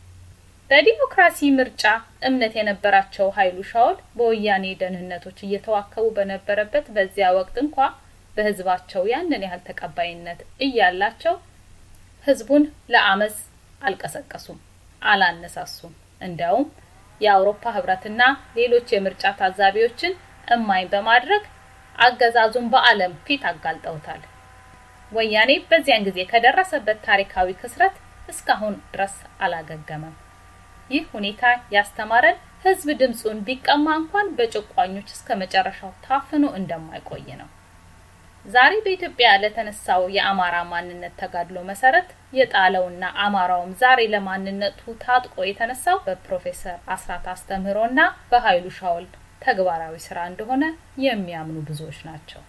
S2: በዲሞክራሲ ምርጫ እምነት የነበራቸው ኃይሉ ሻውል በወያኔ ደህንነቶች እየተዋከቡ በነበረበት በዚያ ወቅት እንኳ በህዝባቸው ያንን ያህል ተቀባይነት እያላቸው ህዝቡን ለአመፅ አልቀሰቀሱም፣ አላነሳሱም። እንዲያውም የአውሮፓ ህብረትና ሌሎች የምርጫ ታዛቢዎችን እማኝ በማድረግ አገዛዙን በዓለም ፊት አጋልጠውታል። ወያኔ በዚያን ጊዜ ከደረሰበት ታሪካዊ ክስረት እስካሁን ድረስ አላገገመም። ይህ ሁኔታ ያስተማረን ህዝብ ድምፁን ቢቀማ እንኳን በጨቋኞች እስከ መጨረሻው ታፍኖ እንደማይቆይ ነው። ዛሬ በኢትዮጵያ ለተነሳው የአማራ ማንነት ተጋድሎ መሰረት የጣለውና አማራውም ዛሬ ለማንነቱ ታጥቆ የተነሳው በፕሮፌሰር አስራት አስተምህሮና በኃይሉ ሻውል ተግባራዊ ስራ እንደሆነ የሚያምኑ ብዙዎች ናቸው።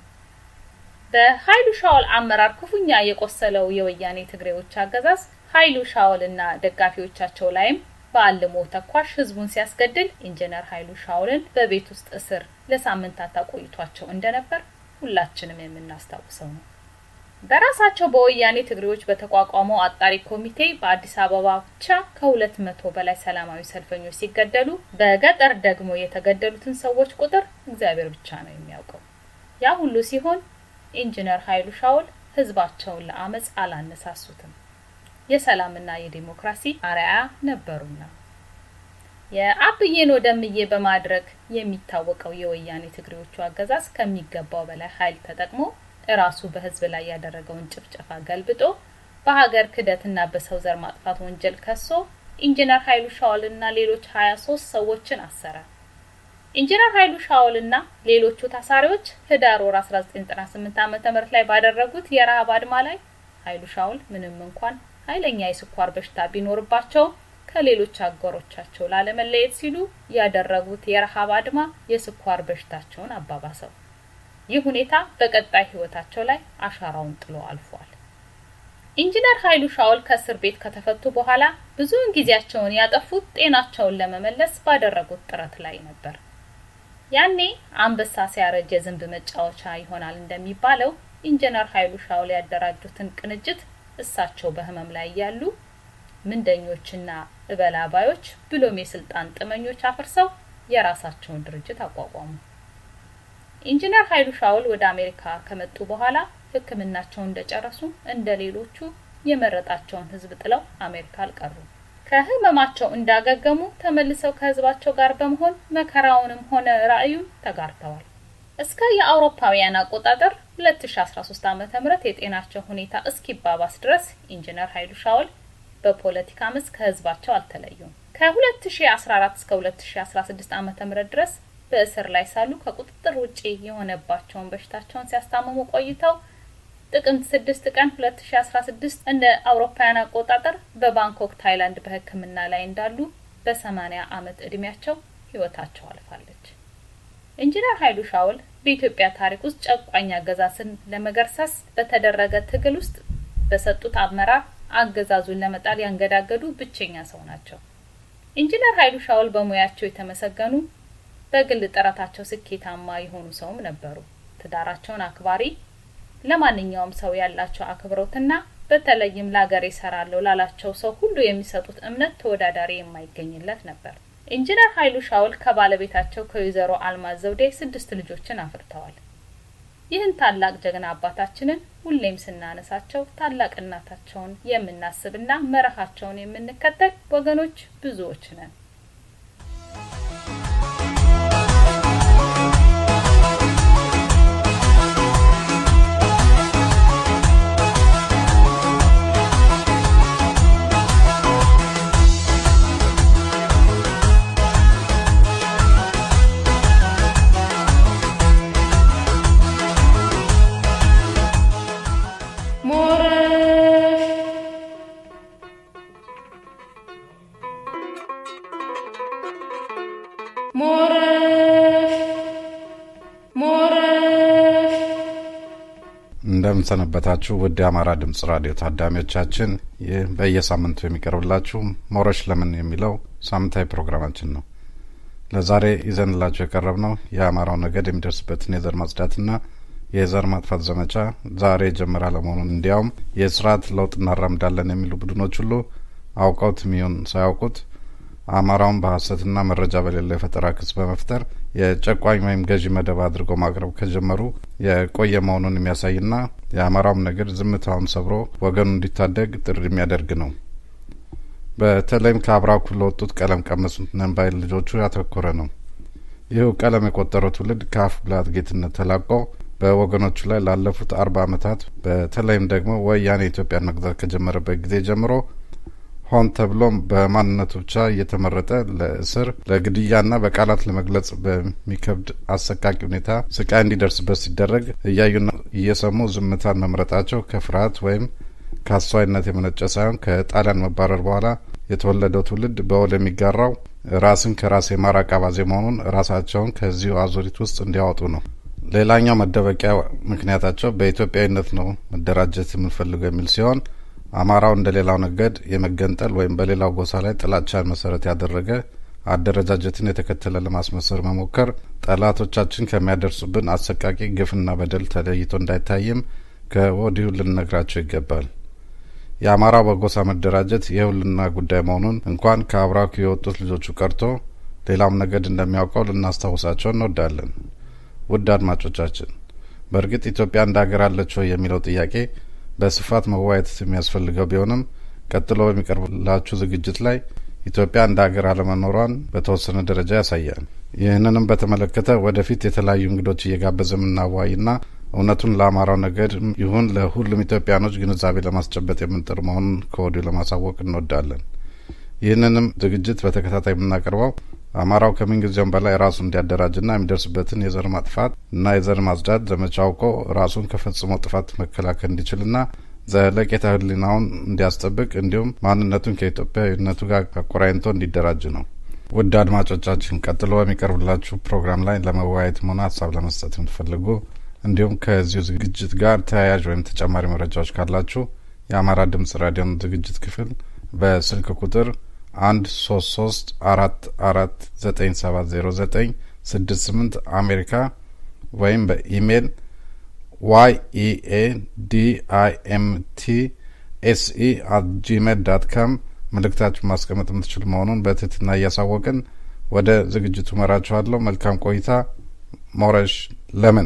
S2: በኃይሉ ሻውል አመራር ክፉኛ የቆሰለው የወያኔ ትግሬዎች አገዛዝ ኃይሉ ሻውልና ደጋፊዎቻቸው ላይም በአልሞ ተኳሽ ህዝቡን ሲያስገድል ኢንጂነር ኃይሉ ሻውልን በቤት ውስጥ እስር ለሳምንታት አቆይቷቸው እንደነበር ሁላችንም የምናስታውሰው ነው። በራሳቸው በወያኔ ትግሬዎች በተቋቋመው አጣሪ ኮሚቴ በአዲስ አበባ ብቻ ከሁለት መቶ በላይ ሰላማዊ ሰልፈኞች ሲገደሉ በገጠር ደግሞ የተገደሉትን ሰዎች ቁጥር እግዚአብሔር ብቻ ነው የሚያውቀው። ያ ሁሉ ሲሆን ኢንጂነር ኃይሉ ሻውል ህዝባቸውን ለአመፅ አላነሳሱትም። የሰላምና የዲሞክራሲ አርአያ ነበሩና። የአብዬን ወደምዬ በማድረግ የሚታወቀው የወያኔ ትግሬዎቹ አገዛዝ ከሚገባው በላይ ኃይል ተጠቅሞ እራሱ በህዝብ ላይ ያደረገውን ጭፍጨፋ ገልብጦ በሀገር ክደትና በሰው ዘር ማጥፋት ወንጀል ከሶ ኢንጂነር ኃይሉ ሻውልና ሌሎች 23 ሰዎችን አሰረ። ኢንጂነር ኃይሉ ሻውልና ሌሎቹ ታሳሪዎች ህዳር ወር 1998 ዓመተ ምህረት ላይ ባደረጉት የረሃብ አድማ ላይ ኃይሉ ሻውል ምንም እንኳን ኃይለኛ የስኳር በሽታ ቢኖርባቸው ከሌሎች አገሮቻቸው ላለመለየት ሲሉ ያደረጉት የረሃብ አድማ የስኳር በሽታቸውን አባባሰው። ይህ ሁኔታ በቀጣይ ህይወታቸው ላይ አሻራውን ጥሎ አልፏል። ኢንጂነር ኃይሉ ሻውል ከእስር ቤት ከተፈቱ በኋላ ብዙውን ጊዜያቸውን ያጠፉት ጤናቸውን ለመመለስ ባደረጉት ጥረት ላይ ነበር። ያኔ አንበሳ ሲያረጅ የዝንብ መጫወቻ ይሆናል እንደሚባለው ኢንጂነር ኃይሉ ሻውል ያደራጁትን ቅንጅት እሳቸው በህመም ላይ ያሉ ምንደኞችና እበላባዮች ብሎም የስልጣን ጥመኞች አፍርሰው የራሳቸውን ድርጅት አቋቋሙ። ኢንጂነር ኃይሉ ሻውል ወደ አሜሪካ ከመጡ በኋላ ሕክምናቸውን እንደጨረሱ እንደ ሌሎቹ የመረጣቸውን ህዝብ ጥለው አሜሪካ አልቀሩም። ከህመማቸው እንዳገገሙ ተመልሰው ከህዝባቸው ጋር በመሆን መከራውንም ሆነ ራዕዩን ተጋርተዋል። እስከ የአውሮፓውያን አቆጣጠር 2013 ዓመተ ምህረት የጤናቸው ሁኔታ እስኪባባስ ድረስ ኢንጂነር ኃይሉ ሻውል በፖለቲካ መስክ ከህዝባቸው አልተለዩም። ከ2014 እስከ 2016 ዓመተ ምህረት ድረስ በእስር ላይ ሳሉ ከቁጥጥር ውጪ የሆነባቸውን በሽታቸውን ሲያስታምሙ ቆይተው ጥቅምት 6 ቀን 2016 እንደ አውሮፓውያን አቆጣጠር በባንኮክ ታይላንድ በህክምና ላይ እንዳሉ በ80 ዓመት እድሜያቸው ህይወታቸው አልፋለች። ኢንጂነር ኃይሉ ሻውል በኢትዮጵያ ታሪክ ውስጥ ጨቋኝ አገዛዝን ለመገርሰስ በተደረገ ትግል ውስጥ በሰጡት አመራር አገዛዙን ለመጣል ያንገዳገዱ ብቸኛ ሰው ናቸው። ኢንጂነር ኃይሉ ሻውል በሙያቸው የተመሰገኑ በግል ጥረታቸው ስኬታማ የሆኑ ሰውም ነበሩ። ትዳራቸውን አክባሪ፣ ለማንኛውም ሰው ያላቸው አክብሮትና በተለይም ለሀገር ይሰራለሁ ላላቸው ሰው ሁሉ የሚሰጡት እምነት ተወዳዳሪ የማይገኝለት ነበር። ኢንጂነር ኃይሉ ሻውል ከባለቤታቸው ከወይዘሮ አልማዝ ዘውዴ ስድስት ልጆችን አፍርተዋል። ይህን ታላቅ ጀግና አባታችንን ሁሌም ስናነሳቸው ታላቅነታቸውን የምናስብና መርሃቸውን የምንከተል ወገኖች ብዙዎች ነን።
S4: እንደምንሰነበታችሁ ውድ የአማራ ድምጽ ራዲዮ ታዳሚዎቻችን፣ ይህ በየሳምንቱ የሚቀርብላችሁ ሞረሽ ለምን የሚለው ሳምንታዊ ፕሮግራማችን ነው። ለዛሬ ይዘንላችሁ የቀረብነው የአማራው ነገድ የሚደርስበትን የዘር ማጽዳትና የዘር ማጥፋት ዘመቻ ዛሬ የጀመረ አለመሆኑን እንዲያውም የስርዓት ለውጥ እናራምዳለን የሚሉ ቡድኖች ሁሉ አውቀውት የሚሆን ሳያውቁት አማራውን በሀሰትና መረጃ በሌለው የፈጠራ ክስ በመፍጠር የጨቋኝ ወይም ገዢ መደብ አድርገው ማቅረብ ከጀመሩ የቆየ መሆኑን የሚያሳይና የአማራውም ነገር ዝምታውን ሰብሮ ወገኑ እንዲታደግ ጥሪ የሚያደርግ ነው። በተለይም ከአብራኩ ለወጡት ቀለም ቀመስ ነን ባይ ልጆቹ ያተኮረ ነው። ይህው ቀለም የቆጠረው ትውልድ ከአፍ ብልሃት ጌትነት ተላቆ በወገኖቹ ላይ ላለፉት አርባ ዓመታት በተለይም ደግሞ ወያኔ ኢትዮጵያን መግዛት ከጀመረበት ጊዜ ጀምሮ ሆን ተብሎም በማንነቱ ብቻ እየተመረጠ ለእስር ለግድያና በቃላት ለመግለጽ በሚከብድ አሰቃቂ ሁኔታ ስቃይ እንዲደርስበት ሲደረግ እያዩና እየሰሙ ዝምታን መምረጣቸው ከፍርሃት ወይም ከአስተዋይነት የመነጨ ሳይሆን ከጣሊያን መባረር በኋላ የተወለደው ትውልድ በወል የሚጋራው ራስን ከራስ የማራቅ አባዜ መሆኑን ራሳቸውን ከዚሁ አዙሪት ውስጥ እንዲያወጡ ነው። ሌላኛው መደበቂያ ምክንያታቸው በኢትዮጵያዊነት ነው መደራጀት የምንፈልገው የሚል ሲሆን አማራው እንደ ሌላው ነገድ የመገንጠል ወይም በሌላው ጎሳ ላይ ጥላቻን መሰረት ያደረገ አደረጃጀትን የተከተለ ለማስመሰር መሞከር ጠላቶቻችን ከሚያደርሱብን አሰቃቂ ግፍና በደል ተለይቶ እንዳይታይም ከወዲሁ ልንነግራቸው ይገባል። የአማራው በጎሳ መደራጀት የህልውና ጉዳይ መሆኑን እንኳን ከአብራኩ የወጡት ልጆቹ ቀርቶ ሌላም ነገድ እንደሚያውቀው ልናስታውሳቸው እንወዳለን። ውድ አድማጮቻችን፣ በእርግጥ ኢትዮጵያ እንደ ሀገር አለች ወይ የሚለው ጥያቄ በስፋት መወያየት የሚያስፈልገው ቢሆንም ቀጥሎ በሚቀርብላችሁ ዝግጅት ላይ ኢትዮጵያ እንደ ሀገር አለመኖሯን በተወሰነ ደረጃ ያሳያል። ይህንንም በተመለከተ ወደፊት የተለያዩ እንግዶች እየጋበዘ የምናዋይና እውነቱን ለአማራው ነገድ ይሁን ለሁሉም ኢትዮጵያኖች ግንዛቤ ለማስጨበጥ የምንጥር መሆኑን ከወዲሁ ለማሳወቅ እንወዳለን። ይህንንም ዝግጅት በተከታታይ የምናቀርበው አማራው ከምንጊዜውም በላይ ራሱ እንዲያደራጅና የሚደርስበትን የዘር ማጥፋት እና የዘር ማጽዳት ዘመቻ አውቆ ራሱን ከፈጽሞ ጥፋት መከላከል እንዲችልና ዘለቄታ ህሊናውን እንዲያስጠብቅ እንዲሁም ማንነቱን ከኢትዮጵያዊነቱ ጋር አቆራኝቶ እንዲደራጅ ነው። ውድ አድማጮቻችን ቀጥሎ በሚቀርብላችሁ ፕሮግራም ላይ ለመወያየትም ሆነ ሀሳብ ለመስጠት የምትፈልጉ እንዲሁም ከዚሁ ዝግጅት ጋር ተያያዥ ወይም ተጨማሪ መረጃዎች ካላችሁ የአማራ ድምጽ ራዲዮን ዝግጅት ክፍል በስልክ ቁጥር አንድ ሶስት ሶስት አራት አራት ዘጠኝ ሰባት ዜሮ ዘጠኝ ስድስት ስምንት አሜሪካ ወይም በኢሜይል ዋይ ኢኤ ዲ አይ ኤም ቲ ኤስኢ አት ጂሜል ዳት ካም መልእክታችሁን ማስቀመጥ የምትችሉ መሆኑን በትህትና እያሳወቅን ወደ ዝግጅቱ መራችኋለሁ። መልካም ቆይታ። ሞረሽ ለምን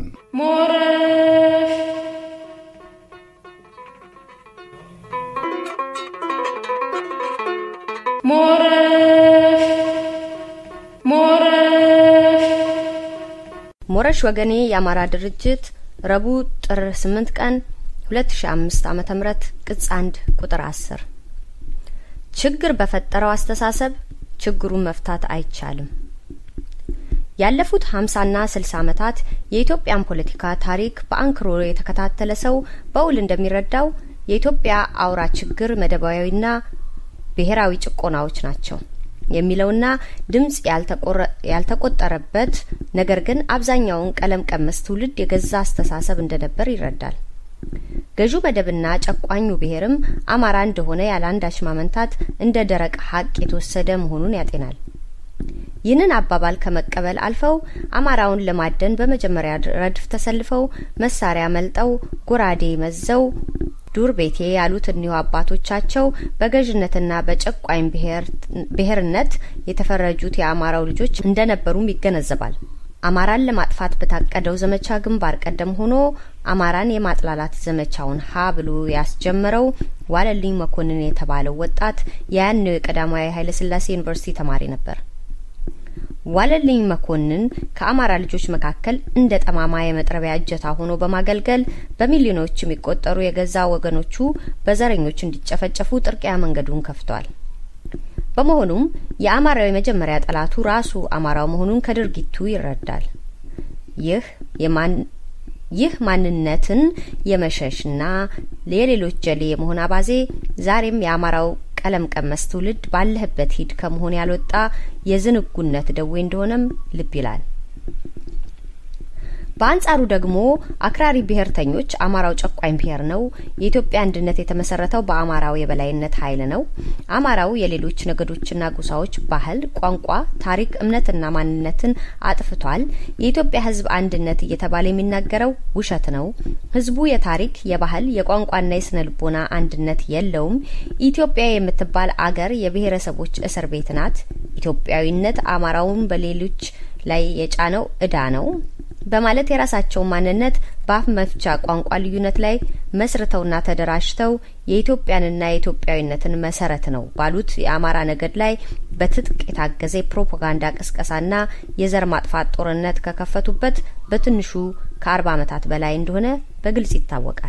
S5: ሞረሽ ወገኔ የአማራ ድርጅት ረቡዕ ጥር 8 ቀን 2005 ዓመተ ምህረት ቅጽ 1 ቁጥር 10 ችግር በፈጠረው አስተሳሰብ ችግሩን መፍታት አይቻልም። ያለፉት 50ና 60 ዓመታት የኢትዮጵያን ፖለቲካ ታሪክ በአንክሮ የተከታተለ ሰው በውል እንደሚረዳው የኢትዮጵያ አውራ ችግር መደባዊና ብሔራዊ ጭቆናዎች ናቸው የሚለውና ድምጽ ያልተቆጠረበት ነገር ግን አብዛኛውን ቀለም ቀመስ ትውልድ የገዛ አስተሳሰብ እንደነበር ይረዳል። ገዢው መደብና ጨቋኙ ብሔርም አማራ እንደሆነ ያለ አንዳች ማመንታት እንደ ደረቅ ሀቅ የተወሰደ መሆኑን ያጤናል። ይህንን አባባል ከመቀበል አልፈው አማራውን ለማደን በመጀመሪያ ረድፍ ተሰልፈው መሳሪያ መልጠው ጎራዴ መዘው ዱር ቤቴ ያሉት እኒሁ አባቶቻቸው በገዥነትና በጨቋኝ ብሔርነት የተፈረጁት የአማራው ልጆች እንደነበሩም ይገነዘባል። አማራን ለማጥፋት በታቀደው ዘመቻ ግንባር ቀደም ሆኖ አማራን የማጥላላት ዘመቻውን ሀ ብሎ ያስጀመረው ዋለልኝ መኮንን የተባለው ወጣት የያኔው የቀዳማዊ ኃይለሥላሴ ዩኒቨርሲቲ ተማሪ ነበር። ዋለልኝ መኮንን ከአማራ ልጆች መካከል እንደ ጠማማ የመጥረቢያ እጀታ ሆኖ በማገልገል በሚሊዮኖች የሚቆጠሩ የገዛ ወገኖቹ በዘረኞች እንዲጨፈጨፉ ጥርቂያ መንገዱን ከፍቷል። በመሆኑም የአማራው የመጀመሪያ ጠላቱ ራሱ አማራው መሆኑን ከድርጊቱ ይረዳል። ይህ የማን ይህ ማንነትን የመሸሽና የሌሎች ጀሌ የመሆን አባዜ ዛሬም የአማራው ቀለም ቀመስ ትውልድ ባለህበት ሂድ ከመሆን ያልወጣ የዝንጉነት ደዌ እንደሆነም ልብ ይላል። በአንጻሩ ደግሞ አክራሪ ብሔርተኞች አማራው ጨቋኝ ብሔር ነው፣ የኢትዮጵያ አንድነት የተመሰረተው በአማራው የበላይነት ኃይል ነው፣ አማራው የሌሎች ነገዶችና ጎሳዎች ባህል፣ ቋንቋ፣ ታሪክ፣ እምነትና ማንነትን አጥፍቷል፣ የኢትዮጵያ ሕዝብ አንድነት እየተባለ የሚናገረው ውሸት ነው፣ ሕዝቡ የታሪክ የባህል፣ የቋንቋና የስነ ልቦና አንድነት የለውም፣ ኢትዮጵያ የምትባል አገር የብሔረሰቦች እስር ቤት ናት፣ ኢትዮጵያዊነት አማራውን በሌሎች ላይ የጫነው እዳ ነው በማለት የራሳቸውን ማንነት በአፍ መፍቻ ቋንቋ ልዩነት ላይ መስርተውና ተደራጅተው የኢትዮጵያንና የኢትዮጵያዊነትን መሰረት ነው ባሉት የአማራ ነገድ ላይ በትጥቅ የታገዘ የፕሮፓጋንዳ ቅስቀሳና የዘር ማጥፋት ጦርነት ከከፈቱበት በትንሹ ከአርባ ዓመታት በላይ እንደሆነ በግልጽ ይታወቃል።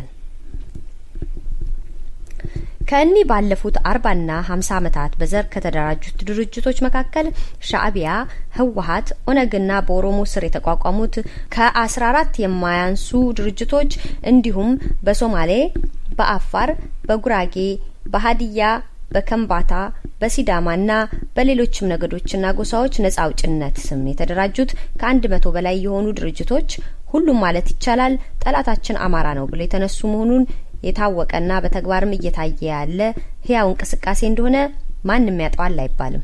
S5: ከእኒህ ባለፉት አርባና ሀምሳ ዓመታት በዘር ከተደራጁት ድርጅቶች መካከል ሻእቢያ፣ ህወሀት፣ ኦነግና በኦሮሞ ስር የተቋቋሙት ከአስራ አራት የማያንሱ ድርጅቶች እንዲሁም በሶማሌ፣ በአፋር፣ በጉራጌ፣ በሀዲያ፣ በከምባታ፣ በሲዳማና በሌሎችም ነገዶችና ጎሳዎች ነጻ አውጭነት ስም የተደራጁት ከአንድ መቶ በላይ የሆኑ ድርጅቶች ሁሉም ማለት ይቻላል ጠላታችን አማራ ነው ብለው የተነሱ መሆኑን የታወቀና በተግባርም እየታየ ያለ ህያው እንቅስቃሴ እንደሆነ ማንም ያጠዋል አይባልም።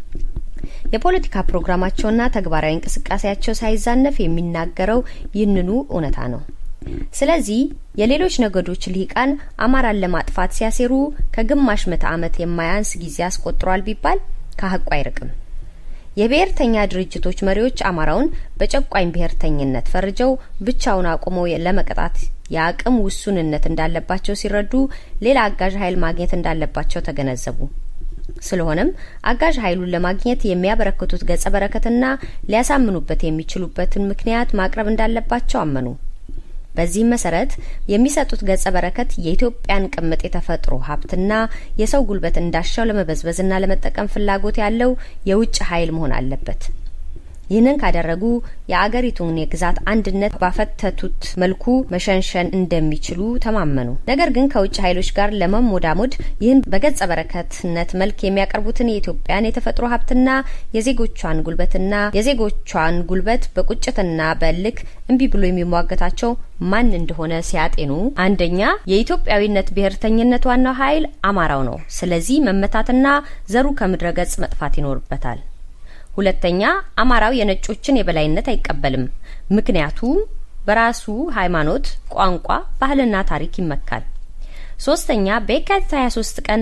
S5: የፖለቲካ ፕሮግራማቸውና ተግባራዊ እንቅስቃሴያቸው ሳይዛነፍ የሚናገረው ይህንኑ እውነታ ነው። ስለዚህ የሌሎች ነገዶች ልሂቃን አማራን ለማጥፋት ሲያሴሩ ከግማሽ ምዕተ ዓመት የማያንስ ጊዜ አስቆጥሯል ቢባል ከሀቁ አይርቅም። የብሔርተኛ ድርጅቶች መሪዎች አማራውን በጨቋኝ ብሔርተኝነት ፈርጀው ብቻውን አቁመው ለመቅጣት የአቅም ውሱንነት እንዳለባቸው ሲረዱ ሌላ አጋዥ ኃይል ማግኘት እንዳለባቸው ተገነዘቡ። ስለሆነም አጋዥ ኃይሉን ለማግኘት የሚያበረክቱት ገጸ በረከትና ሊያሳምኑበት የሚችሉበትን ምክንያት ማቅረብ እንዳለባቸው አመኑ። በዚህም መሰረት የሚሰጡት ገጸ በረከት የኢትዮጵያን ቅምጥ የተፈጥሮ ሀብትና የሰው ጉልበት እንዳሻው ለመበዝበዝና ለመጠቀም ፍላጎት ያለው የውጭ ኃይል መሆን አለበት። ይህንን ካደረጉ የአገሪቱን የግዛት አንድነት ባፈተቱት መልኩ መሸንሸን እንደሚችሉ ተማመኑ። ነገር ግን ከውጭ ኃይሎች ጋር ለመሞዳሞድ ይህን በገጸ በረከትነት መልክ የሚያቀርቡትን የኢትዮጵያን የተፈጥሮ ሀብትና የዜጎቿን ጉልበትና የዜጎቿን ጉልበት በቁጭትና በእልክ እምቢ ብሎ የሚሟገታቸው ማን እንደሆነ ሲያጤኑ አንደኛ የኢትዮጵያዊነት ብሔርተኝነት ዋናው ኃይል አማራው ነው። ስለዚህ መመታትና ዘሩ ከምድረ ገጽ መጥፋት ይኖርበታል። ሁለተኛ አማራው የነጮችን የበላይነት አይቀበልም። ምክንያቱም በራሱ ሃይማኖት፣ ቋንቋ፣ ባህልና ታሪክ ይመካል። ሶስተኛ በየካቲት 23 ቀን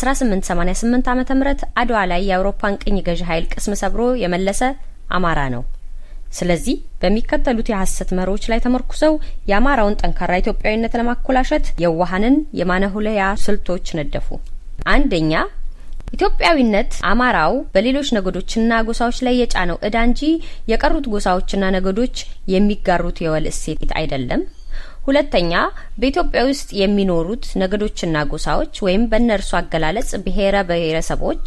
S5: 1888 ዓመተ ምህረት አድዋ ላይ የአውሮፓን ቅኝ ገዢ ኃይል ቅስም ሰብሮ የመለሰ አማራ ነው። ስለዚህ በሚከተሉት የሐሰት መሪዎች ላይ ተመርኩዘው የአማራውን ጠንካራ ኢትዮጵያዊነት ለማኮላሸት የዋሃንን የማነሁለያ ስልቶች ነደፉ። አንደኛ ኢትዮጵያዊነት አማራው በሌሎች ነገዶችና ጎሳዎች ላይ የጫነው እዳ እንጂ የቀሩት ጎሳዎችና ነገዶች የሚጋሩት የወል እሴት አይደለም። ሁለተኛ በኢትዮጵያ ውስጥ የሚኖሩት ነገዶችና ጎሳዎች ወይም በእነርሱ አገላለጽ ብሔረ ብሔረሰቦች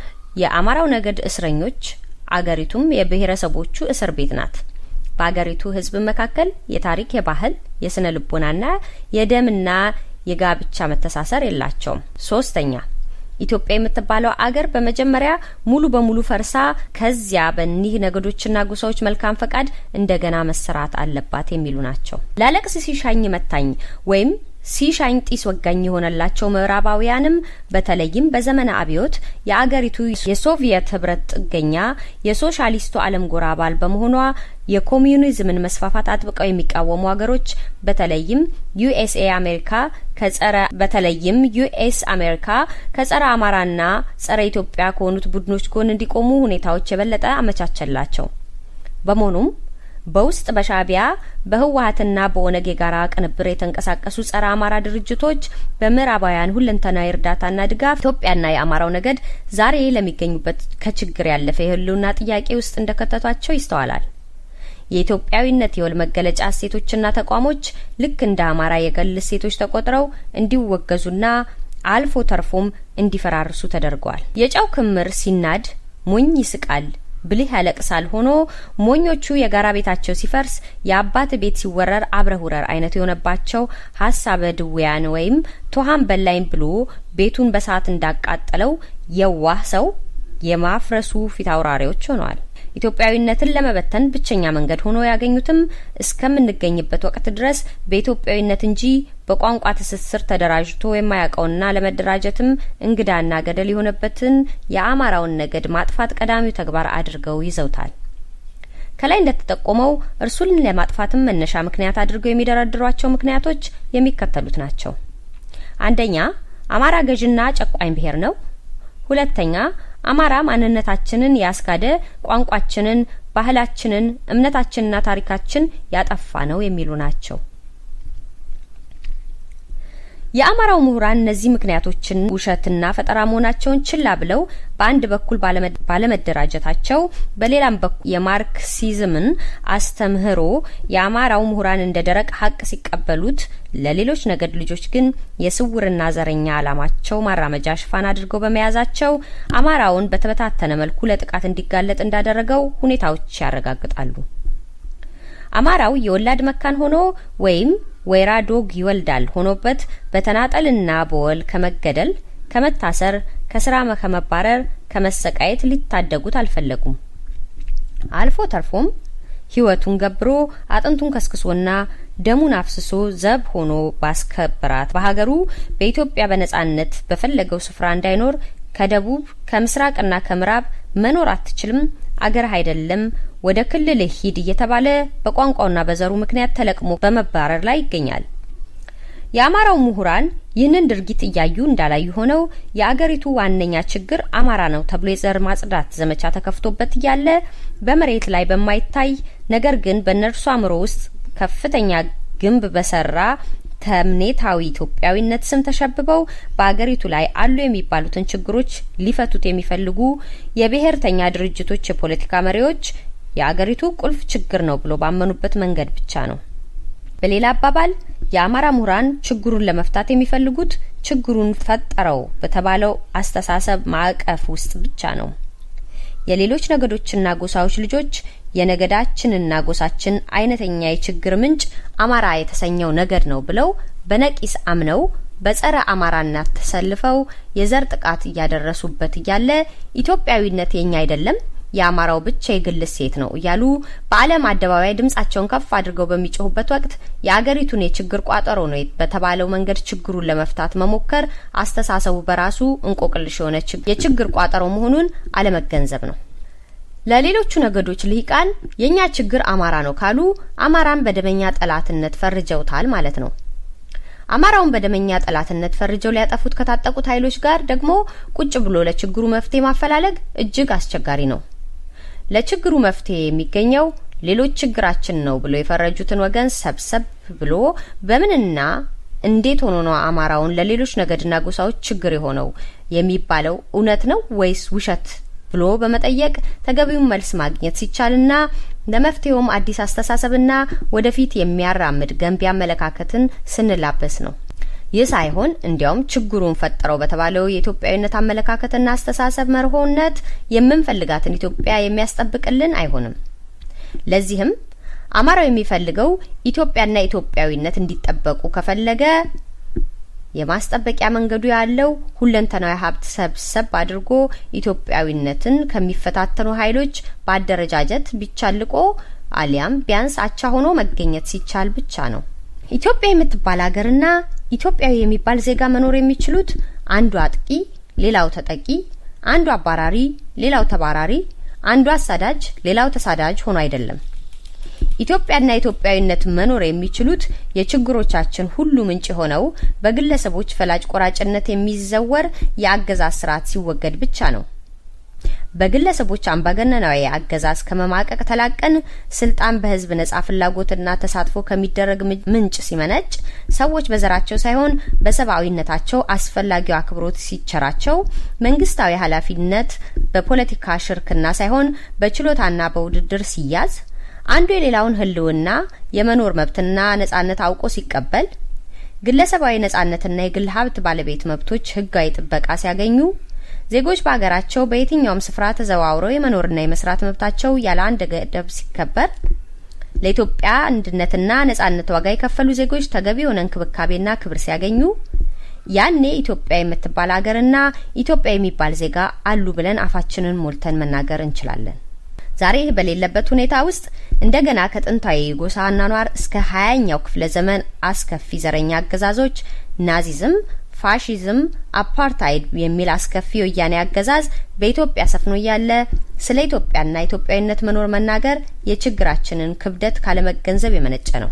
S5: የአማራው ነገድ እስረኞች፣ አገሪቱም የብሔረሰቦቹ እስር ቤት ናት። በአገሪቱ ሕዝብ መካከል የታሪክ፣ የባህል፣ የስነ ልቦናና የደምና የጋብቻ መተሳሰር የላቸውም። ሶስተኛ ኢትዮጵያ የምትባለው አገር በመጀመሪያ ሙሉ በሙሉ ፈርሳ ከዚያ በኒህ ነገዶችና ጎሳዎች መልካም ፈቃድ እንደገና መሰራት አለባት የሚሉ ናቸው። ላለቅስ ሲሻኝ መታኝ ወይም ሲሻኝ ጢስ ወጋኝ የሆነላቸው ምዕራባውያንም በተለይም በዘመነ አብዮት የአገሪቱ የሶቪየት ህብረት ጥገኛ የሶሻሊስቱ ዓለም ጎራ አባል በመሆኗ የኮሚዩኒዝምን መስፋፋት አጥብቀው የሚቃወሙ ሀገሮች በተለይም ዩኤስኤ አሜሪካ ከጸረ በተለይም ዩኤስ አሜሪካ ከጸረ አማራና ጸረ ኢትዮጵያ ከሆኑት ቡድኖች ጎን እንዲቆሙ ሁኔታዎች የበለጠ አመቻቸላቸው። በመሆኑም በውስጥ በሻዕቢያ በህወሀትና በኦነግ የጋራ ቅንብር የተንቀሳቀሱ ጸረ አማራ ድርጅቶች በምዕራባውያን ሁለንተናዊ እርዳታና ድጋፍ ኢትዮጵያና የአማራው ነገድ ዛሬ ለሚገኙበት ከችግር ያለፈ የህልውና ጥያቄ ውስጥ እንደከተቷቸው ይስተዋላል። የኢትዮጵያዊነት የወል መገለጫ እሴቶችና ተቋሞች ልክ እንደ አማራ የገል እሴቶች ተቆጥረው እንዲወገዙና አልፎ ተርፎም እንዲፈራርሱ ተደርገዋል። የጨው ክምር ሲናድ ሞኝ ይስቃል ብልህ ያለቅሳል ሆኖ ሞኞቹ የጋራ ቤታቸው ሲፈርስ የአባት ቤት ሲወረር አብረህ ውረር አይነቱ የሆነባቸው ሀሳበ ድውያን ወይም ቶሃን በላይም ብሎ ቤቱን በሰዓት እንዳቃጠለው የዋህ ሰው የማፍረሱ ፊት አውራሪዎች ሆነዋል። ኢትዮጵያዊነትን ለመበተን ብቸኛ መንገድ ሆኖ ያገኙትም እስከምንገኝበት ወቅት ድረስ በኢትዮጵያዊነት እንጂ በቋንቋ ትስስር ተደራጅቶ የማያውቀውና ለመደራጀትም እንግዳና ገደል የሆነበትን የአማራውን ነገድ ማጥፋት ቀዳሚው ተግባር አድርገው ይዘውታል። ከላይ እንደተጠቆመው እርሱን ለማጥፋትም መነሻ ምክንያት አድርገው የሚደረድሯቸው ምክንያቶች የሚከተሉት ናቸው። አንደኛ አማራ ገዥና ጨቋኝ ብሔር ነው። ሁለተኛ አማራ ማንነታችንን ያስካደ፣ ቋንቋችንን፣ ባህላችንን፣ እምነታችንና ታሪካችን ያጠፋ ነው የሚሉ ናቸው። የአማራው ምሁራን እነዚህ ምክንያቶችን ውሸትና ፈጠራ መሆናቸውን ችላ ብለው በአንድ በኩል ባለመደራጀታቸው፣ በሌላም በኩል የማርክሲዝምን አስተምህሮ የአማራው ምሁራን እንደ ደረቅ ሀቅ ሲቀበሉት፣ ለሌሎች ነገድ ልጆች ግን የስውርና ዘረኛ ዓላማቸው ማራመጃ ሽፋን አድርገው በመያዛቸው አማራውን በተበታተነ መልኩ ለጥቃት እንዲጋለጥ እንዳደረገው ሁኔታዎች ያረጋግጣሉ። አማራው የወላድ መካን ሆኖ ወይም ወይራ ዶግ ይወልዳል ሆኖበት በተናጠልና በወል ከመገደል፣ ከመታሰር፣ ከስራ ከመባረር፣ ከመሰቃየት ሊታደጉት አልፈለጉም። አልፎ ተርፎም ህይወቱን ገብሮ አጥንቱን ከስክሶና ደሙን አፍስሶ ዘብ ሆኖ ባስከበራት በሀገሩ በኢትዮጵያ በነጻነት በፈለገው ስፍራ እንዳይኖር ከደቡብ ከምስራቅና ከምዕራብ መኖር አትችልም፣ አገርህ አይደለም፣ ወደ ክልል ሂድ እየተባለ በቋንቋውና በዘሩ ምክንያት ተለቅሞ በመባረር ላይ ይገኛል። የአማራው ምሁራን ይህንን ድርጊት እያዩ እንዳላዩ ሆነው የአገሪቱ ዋነኛ ችግር አማራ ነው ተብሎ የዘር ማጽዳት ዘመቻ ተከፍቶበት እያለ በመሬት ላይ በማይታይ ነገር ግን በእነርሱ አእምሮ ውስጥ ከፍተኛ ግንብ በሰራ ተምኔታዊ ኢትዮጵያዊነት ስም ተሸብበው በአገሪቱ ላይ አሉ የሚባሉትን ችግሮች ሊፈቱት የሚፈልጉ የብሔርተኛ ድርጅቶች የፖለቲካ መሪዎች የአገሪቱ ቁልፍ ችግር ነው ብሎ ባመኑበት መንገድ ብቻ ነው። በሌላ አባባል የአማራ ምሁራን ችግሩን ለመፍታት የሚፈልጉት ችግሩን ፈጠረው በተባለው አስተሳሰብ ማዕቀፍ ውስጥ ብቻ ነው። የሌሎች ነገዶችና ጎሳዎች ልጆች የነገዳችንና ጎሳችን አይነተኛ የችግር ምንጭ አማራ የተሰኘው ነገድ ነው ብለው በነቂስ አምነው በጸረ አማራነት ተሰልፈው የዘር ጥቃት እያደረሱበት እያለ ኢትዮጵያዊነት የኛ አይደለም የአማራው ብቻ የግል ሴት ነው እያሉ በዓለም አደባባይ ድምጻቸውን ከፍ አድርገው በሚጮሁበት ወቅት የአገሪቱን የችግር ቋጠሮ ነው በተባለው መንገድ ችግሩን ለመፍታት መሞከር አስተሳሰቡ በራሱ እንቆቅልሽ የሆነ የችግር ቋጠሮ መሆኑን አለመገንዘብ ነው። ለሌሎቹ ነገዶች ልሂቃን የእኛ ችግር አማራ ነው ካሉ አማራን በደመኛ ጠላትነት ፈርጀውታል ማለት ነው። አማራውን በደመኛ ጠላትነት ፈርጀው ሊያጠፉት ከታጠቁት ኃይሎች ጋር ደግሞ ቁጭ ብሎ ለችግሩ መፍትሄ ማፈላለግ እጅግ አስቸጋሪ ነው። ለችግሩ መፍትሄ የሚገኘው ሌሎች ችግራችን ነው ብሎ የፈረጁትን ወገን ሰብሰብ ብሎ በምንና እንዴት ሆኖ ነው አማራውን ለሌሎች ነገድና ጎሳዎች ችግር የሆነው የሚባለው እውነት ነው ወይስ ውሸት ብሎ በመጠየቅ ተገቢውን መልስ ማግኘት ሲቻልና ለመፍትሄውም አዲስ አስተሳሰብና ወደፊት የሚያራምድ ገንቢ አመለካከትን ስንላበስ ነው። ይህ ሳይሆን እንዲያውም ችግሩን ፈጠረው በተባለው የኢትዮጵያዊነት አመለካከትና አስተሳሰብ መርሆነት የምንፈልጋትን ኢትዮጵያ የሚያስጠብቅልን አይሆንም። ለዚህም አማራው የሚፈልገው ኢትዮጵያና ኢትዮጵያዊነት እንዲጠበቁ ከፈለገ የማስጠበቂያ መንገዱ ያለው ሁለንተናዊ ሀብት ሰብሰብ አድርጎ ኢትዮጵያዊነትን ከሚፈታተኑ ኃይሎች በአደረጃጀት ቢቻልቆ አሊያም ቢያንስ አቻ ሆኖ መገኘት ሲቻል ብቻ ነው። ኢትዮጵያ የምትባል ሀገርና ኢትዮጵያዊ የሚባል ዜጋ መኖር የሚችሉት አንዱ አጥቂ፣ ሌላው ተጠቂ፣ አንዱ አባራሪ፣ ሌላው ተባራሪ፣ አንዱ አሳዳጅ፣ ሌላው ተሳዳጅ ሆኖ አይደለም። ኢትዮጵያና ኢትዮጵያዊነት መኖር የሚችሉት የችግሮቻችን ሁሉ ምንጭ የሆነው በግለሰቦች ፈላጭ ቆራጭነት የሚዘወር የአገዛዝ ስርዓት ሲወገድ ብቻ ነው። በግለሰቦች አምባገነናዊ አገዛዝ ከመማቀቅ ተላቀን ስልጣን በህዝብ ነጻ ፍላጎትና ተሳትፎ ከሚደረግ ምንጭ ሲመነጭ ሰዎች በዘራቸው ሳይሆን በሰብአዊነታቸው አስፈላጊው አክብሮት ሲቸራቸው መንግስታዊ ኃላፊነት በፖለቲካ ሽርክና ሳይሆን በችሎታና በውድድር ሲያዝ አንዱ የሌላውን ህልውና የመኖር መብትና ነጻነት አውቆ ሲቀበል ግለሰባዊ ነጻነትና የግል ሀብት ባለቤት መብቶች ህጋዊ ጥበቃ ሲያገኙ ዜጎች በሀገራቸው በየትኛውም ስፍራ ተዘዋውረው የመኖርና የመስራት መብታቸው ያለ አንድ ገደብ ሲከበር ለኢትዮጵያ አንድነትና ነጻነት ዋጋ የከፈሉ ዜጎች ተገቢ የሆነ እንክብካቤና ክብር ሲያገኙ ያኔ ኢትዮጵያ የምትባል ሀገርና ኢትዮጵያ የሚባል ዜጋ አሉ ብለን አፋችንን ሞልተን መናገር እንችላለን። ዛሬ ይህ በሌለበት ሁኔታ ውስጥ እንደገና ከጥንታዊ የጎሳ አኗኗር እስከ ሀያኛው ክፍለ ዘመን አስከፊ ዘረኛ አገዛዞች ናዚዝም፣ ፋሺዝም፣ አፓርታይድ የሚል አስከፊ የወያኔ አገዛዝ በኢትዮጵያ ሰፍኖ እያለ ስለ ኢትዮጵያና ኢትዮጵያዊነት መኖር መናገር የችግራችንን ክብደት ካለመገንዘብ የመነጨ ነው።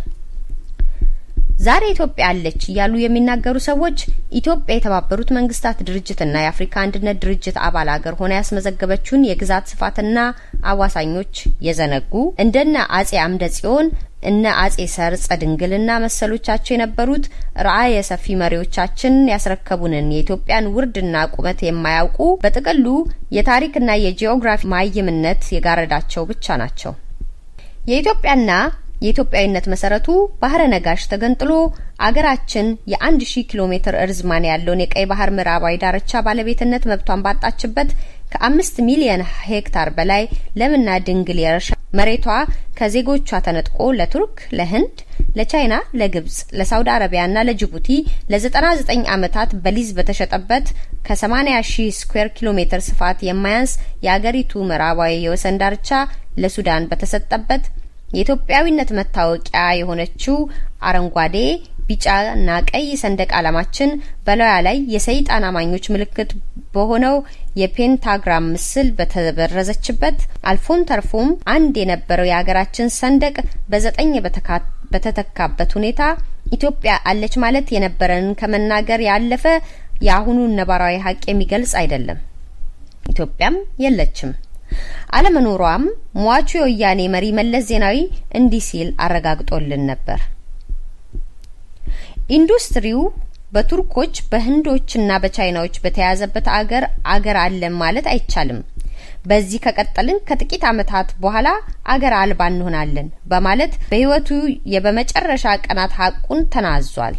S5: ዛሬ ኢትዮጵያ አለች እያሉ የሚናገሩ ሰዎች ኢትዮጵያ የተባበሩት መንግስታት ድርጅትና የአፍሪካ አንድነት ድርጅት አባል ሀገር ሆና ያስመዘገበችውን የግዛት ስፋትና አዋሳኞች የዘነጉ እንደነ አጼ አምደ ጽዮን እነ አጼ ሰርጸ ድንግልና መሰሎቻቸው የነበሩት ራዕየ ሰፊ መሪዎቻችን ያስረከቡንን የኢትዮጵያን ውርድና ቁመት የማያውቁ በጥቅሉ የታሪክና የጂኦግራፊ ማይምነት የጋረዳቸው ብቻ ናቸው። የኢትዮጵያና የኢትዮጵያዊነት መሰረቱ ባህረ ነጋሽ ተገንጥሎ አገራችን የአንድ ሺህ ኪሎ ሜትር እርዝማኔ ያለውን የቀይ ባህር ምዕራባዊ ዳርቻ ባለቤትነት መብቷን ባጣችበት ከአምስት ሚሊየን ሄክታር በላይ ለምና ድንግል የእርሻ መሬቷ ከዜጎቿ ተነጥቆ ለቱርክ፣ ለህንድ፣ ለቻይና፣ ለግብጽ፣ ለሳውዲ አረቢያና ለጅቡቲ ለ99 ዓመታት በሊዝ በተሸጠበት ከ80 ሺህ ስኩዌር ኪሎ ሜትር ስፋት የማያንስ የአገሪቱ ምዕራባዊ የወሰን ዳርቻ ለሱዳን በተሰጠበት የኢትዮጵያዊነት መታወቂያ የሆነችው አረንጓዴ ቢጫና ቀይ ሰንደቅ ዓላማችን በላዩ ላይ የሰይጣን አማኞች ምልክት በሆነው የፔንታግራም ምስል በተበረዘችበት አልፎም ተርፎም አንድ የነበረው የሀገራችን ሰንደቅ በዘጠኝ በተተካበት ሁኔታ ኢትዮጵያ አለች ማለት የነበረንን ከመናገር ያለፈ የአሁኑን ነባራዊ ሀቅ የሚገልጽ አይደለም። ኢትዮጵያም የለችም። አለመኖሯም ሟቹ የወያኔ መሪ መለስ ዜናዊ እንዲህ ሲል አረጋግጦልን ነበር። ኢንዱስትሪው በቱርኮች በህንዶችና በቻይናዎች በተያዘበት አገር አገር አለን ማለት አይቻልም። በዚህ ከቀጠልን ከጥቂት ዓመታት በኋላ አገር አልባ እንሆናለን በማለት በህይወቱ የበመጨረሻ ቀናት ሀቁን ተናዟል።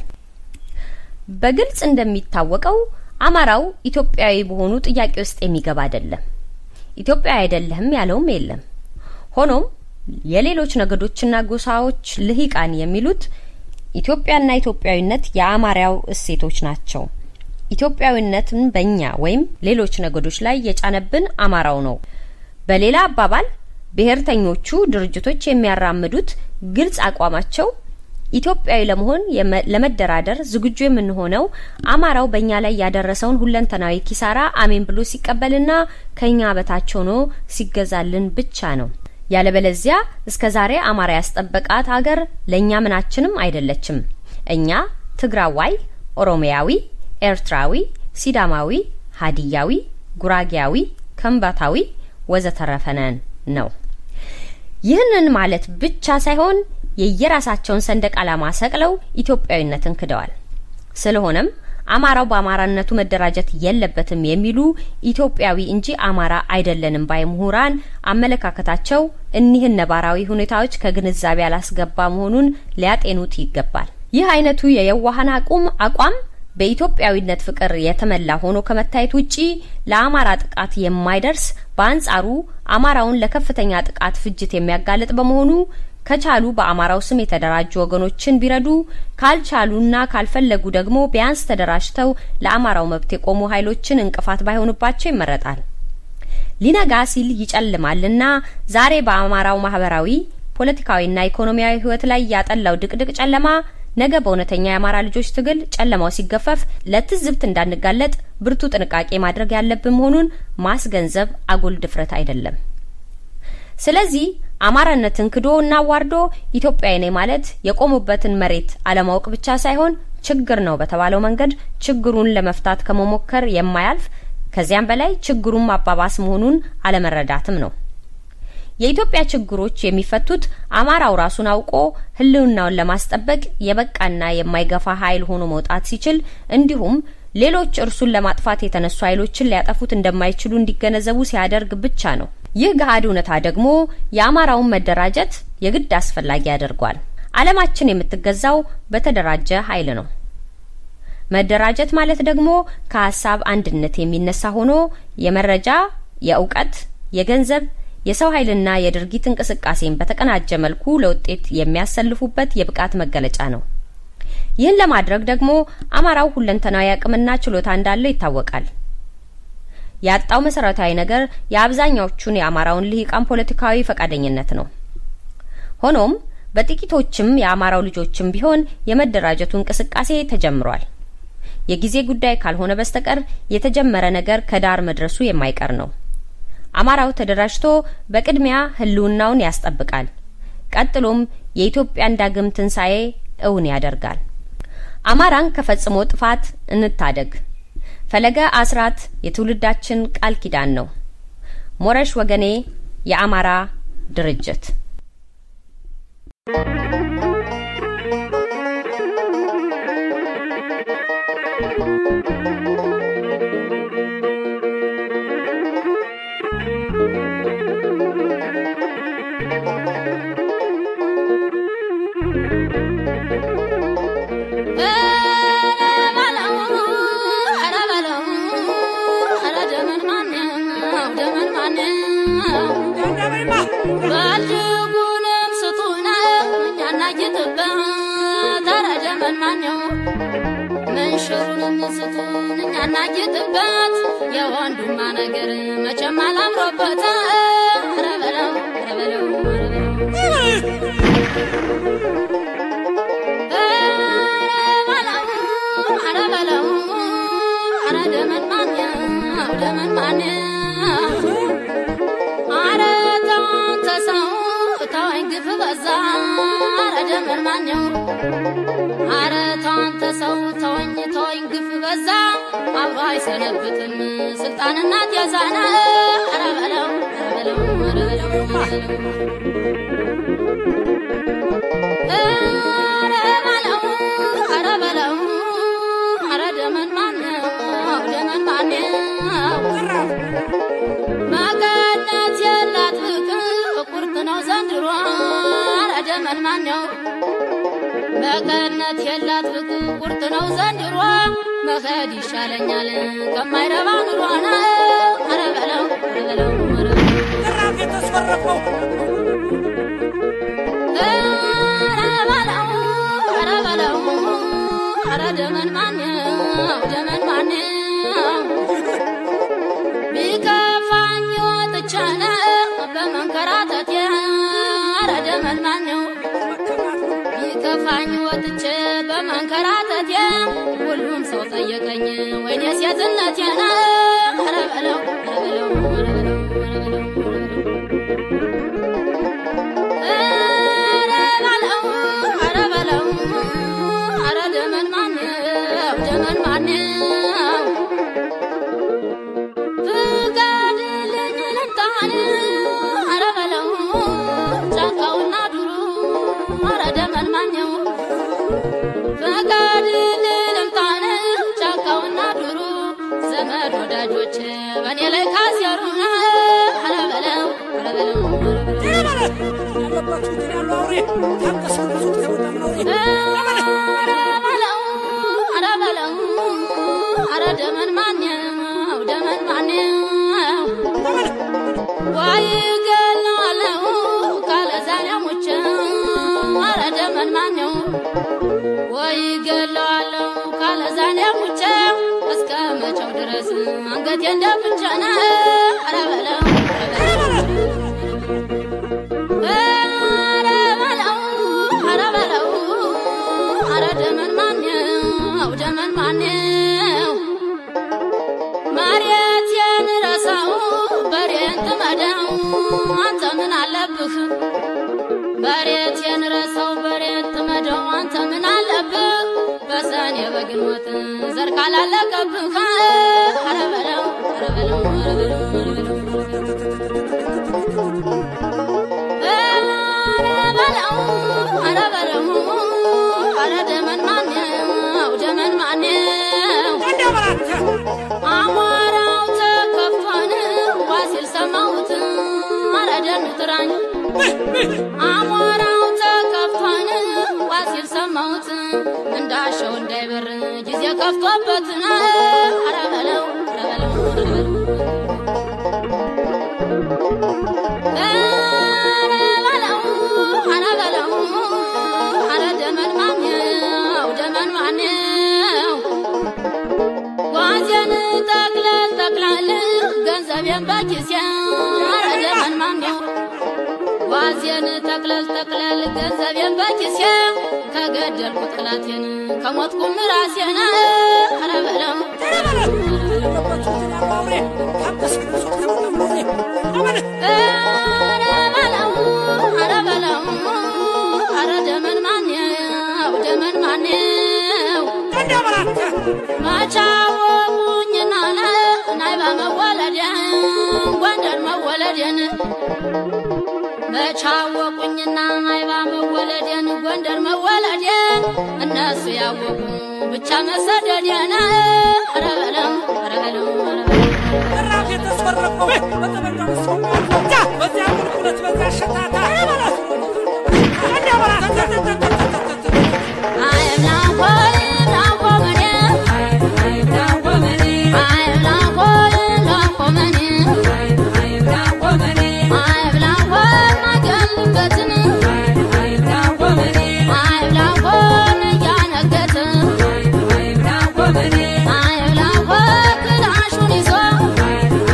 S5: በግልጽ እንደሚታወቀው አማራው ኢትዮጵያዊ በሆኑ ጥያቄ ውስጥ የሚገባ አይደለም። ኢትዮጵያ አይደለህም ያለውም የለም። ሆኖም የሌሎች ነገዶችና ጎሳዎች ልሂቃን የሚሉት ኢትዮጵያና ኢትዮጵያዊነት የአማራው እሴቶች ናቸው። ኢትዮጵያዊነትን በእኛ ወይም ሌሎች ነገዶች ላይ የጫነብን አማራው ነው። በሌላ አባባል ብሔርተኞቹ ድርጅቶች የሚያራምዱት ግልጽ አቋማቸው ኢትዮጵያዊ ለመሆን ለመደራደር ዝግጁ የምንሆነው አማራው በእኛ ላይ ያደረሰውን ሁለንተናዊ ኪሳራ አሜን ብሎ ሲቀበልና ከኛ በታች ሆኖ ሲገዛልን ብቻ ነው። ያለበለዚያ እስከ ዛሬ አማራ ያስጠበቃት ሀገር ለእኛ ምናችንም አይደለችም። እኛ ትግራዋይ፣ ኦሮሚያዊ፣ ኤርትራዊ፣ ሲዳማዊ፣ ሀዲያዊ፣ ጉራጌያዊ፣ ከምባታዊ ወዘተረፈ ነን ነው። ይህንን ማለት ብቻ ሳይሆን የየራሳቸውን ሰንደቅ ዓላማ ሰቅለው ኢትዮጵያዊነትን ክደዋል። ስለሆነም አማራው በአማራነቱ መደራጀት የለበትም የሚሉ ኢትዮጵያዊ እንጂ አማራ አይደለንም ባይ ምሁራን አመለካከታቸው እኒህን ነባራዊ ሁኔታዎች ከግንዛቤ ያላስገባ መሆኑን ሊያጤኑት ይገባል። ይህ አይነቱ የየዋሃን አቁም አቋም በኢትዮጵያዊነት ፍቅር የተመላ ሆኖ ከመታየት ውጪ ለአማራ ጥቃት የማይደርስ በአንጻሩ አማራውን ለከፍተኛ ጥቃት ፍጅት የሚያጋልጥ በመሆኑ ከቻሉ በአማራው ስም የተደራጁ ወገኖችን ቢረዱ ካልቻሉና ካልፈለጉ ደግሞ ቢያንስ ተደራጅተው ለአማራው መብት የቆሙ ኃይሎችን እንቅፋት ባይሆኑባቸው ይመረጣል። ሊነጋ ሲል ይጨልማልና ዛሬ በአማራው ማህበራዊ፣ ፖለቲካዊና ኢኮኖሚያዊ ህይወት ላይ ያጠላው ድቅድቅ ጨለማ ነገ በእውነተኛ የአማራ ልጆች ትግል ጨለማው ሲገፈፍ ለትዝብት እንዳንጋለጥ ብርቱ ጥንቃቄ ማድረግ ያለብን መሆኑን ማስገንዘብ አጉል ድፍረት አይደለም። ስለዚህ አማራነትን ክዶ እና ዋርዶ ኢትዮጵያዊ ነኝ ማለት የቆሙበትን መሬት አለማወቅ ብቻ ሳይሆን ችግር ነው በተባለው መንገድ ችግሩን ለመፍታት ከመሞከር የማያልፍ ከዚያም በላይ ችግሩን ማባባስ መሆኑን አለመረዳትም ነው። የኢትዮጵያ ችግሮች የሚፈቱት አማራው ራሱን አውቆ ህልውናውን ለማስጠበቅ የበቃና የማይገፋ ኃይል ሆኖ መውጣት ሲችል እንዲሁም ሌሎች እርሱን ለማጥፋት የተነሱ ኃይሎችን ሊያጠፉት እንደማይችሉ እንዲገነዘቡ ሲያደርግ ብቻ ነው። ይህ ገሃድ እውነታ ደግሞ የአማራውን መደራጀት የግድ አስፈላጊ ያደርጓል። ዓለማችን የምትገዛው በተደራጀ ኃይል ነው። መደራጀት ማለት ደግሞ ከሀሳብ አንድነት የሚነሳ ሆኖ የመረጃ፣ የእውቀት፣ የገንዘብ፣ የሰው ኃይልና የድርጊት እንቅስቃሴን በተቀናጀ መልኩ ለውጤት የሚያሰልፉበት የብቃት መገለጫ ነው። ይህን ለማድረግ ደግሞ አማራው ሁለንተናዊ አቅምና ችሎታ እንዳለው ይታወቃል። ያጣው መሰረታዊ ነገር የአብዛኛዎቹን የአማራውን ልሂቃን ፖለቲካዊ ፈቃደኝነት ነው። ሆኖም በጥቂቶችም የአማራው ልጆችም ቢሆን የመደራጀቱ እንቅስቃሴ ተጀምሯል። የጊዜ ጉዳይ ካልሆነ በስተቀር የተጀመረ ነገር ከዳር መድረሱ የማይቀር ነው። አማራው ተደራጅቶ በቅድሚያ ህልውናውን ያስጠብቃል። ቀጥሎም የኢትዮጵያን ዳግም ትንሣኤ እውን ያደርጋል። አማራን ከፈጽሞ ጥፋት እንታደግ። ፈለገ አስራት የትውልዳችን ቃል ኪዳን ነው። ሞረሽ ወገኔ የአማራ ድርጅት
S6: ባልጉንም ስጡና እኛና ጌጥበት ተረደመን ማነው መንሽሩንም ስጡን እኛና ጌጥበት የወንዱማ ነገር መቼም አላምሮበት ኧረ በለው ኧረ በለው ኧረ በለው ኧረ በለው ኧረ ደመን ማነው ደመን ማነው ኧረ ተውን ተሰው ተወኝ ግፍ በዛ ኧረ ደመን ማነው ኧረ ተውን ተሰው ተወኝ ተወኝ ግፍ በዛ አብሮ አይሰነብትም ስልጣንና ጤዛና ኧረ በለው ኧረ በለው ኧረ በለው ኧረ በለው ኧረ በለው ኧረ ደመን ማነው ደመን ማነው መቀነት የላት ፍቅር ቁርጥ ነው ዘንድሮ ኧረ ደመን ማነው መቀነት የላት ፍቅር ቁርጥ ነው ዘንድሮ መሄድ ይሻለኛል ከማይረባ ኑሮ ነው ኧረ በለው ኧረ በለው ኧረ በለው ኧረ በለው ኧረ በለው ኧረ ደመን ማነው ደመን ማነው ቢከፋኝ ወጥቼ ነው በመንከራተቴ ኧረ ደመን ማነው ቢከፋኝ ወጥቼ በመንከራተቴ ሁሉም ሰው ጠየቀኝ ወይኔ ሴትነቴ ነው ኧረ በለው ኧረ በለው ኧረ በለው ኧረ በለው ኧረ በለው ኧረ በለው ኧረ ደመን ማነው ደመን ማነው ፍቀድልኝ ልምጣን ኧረ በለው ጫካውና ዱሩ ኧረ ደመን ማነው ፍቀድልኝ ልምጣን ጫካውና ዱሩ ዘመድ ወዳጆች በእኔ ላይ ካሴሩ ኧረ በለው ኧረ በለው ኧረ በለው ኧረ በለው ኧረ በለው ኧረ ደመን ማነው ደመን ማነው ወይ ገለዋለው ካለ ዛሬ ሙቼ ኧረ ደመን ማነው ወይ ገለዋለው ካለ ዛሬ ሙቼ እስከ መቼው ድረስ አንገቴ እንደፍቼ ነው ኧረ በለው ኧረ በለው ኧረ በለው ኧረ ደመን ማነው ደመን ማነው መሬቴን ረሳው በሬን ጥመደው አንተ ምን አለብህ በሬቴን ረሳው በሬን ጥመደው አንተ ምን አለብህ በሰኔ በግንቦት ዘር ካላለቀብህ ኧረ በለው ኧረ በለው ኧረ በለው ኧረ በለው ኧረ በለው ኧረ ደመን ማነው ደመን ማነው አሞራው ተከፋን ዋሲል ሰማሁት ኧረ ደኑ ጥራኝ አሞራው ተከፋን ዋሲል ሰማሁት እንዳሸው እንዳይበር ጊዜ ከፍቶበት ኧረ በለው ኧረ በለው ኧረ በለው ኧረ በለው ኧረ በለው ኧረ ደመን ማነው ደመን ማነው ጓዜን ጠቅለል ጠቅላል ገንዘቤን በኪሴ ኧረ ደመን ማነው ጓዜን ጠቅለል ጠቅለል ገንዘቤን በኪሴ ከገደልኩ ጠላቴን ከሞትኩም ራሴን ኧረ በለው ኧረ በለው ኧረ በለው ኧረ ደመን ማነው ደመን ማነው ማቻወቁኝና ናይባ መወለዴን ጎንደር መወለዴን መቻወቁኝና አይባ መወለዴን ጎንደር መወለዴን እነሱ ያወቁ ብቻ መሰደዴን ኧረ በለው ኧረ በለው ኧረ በለው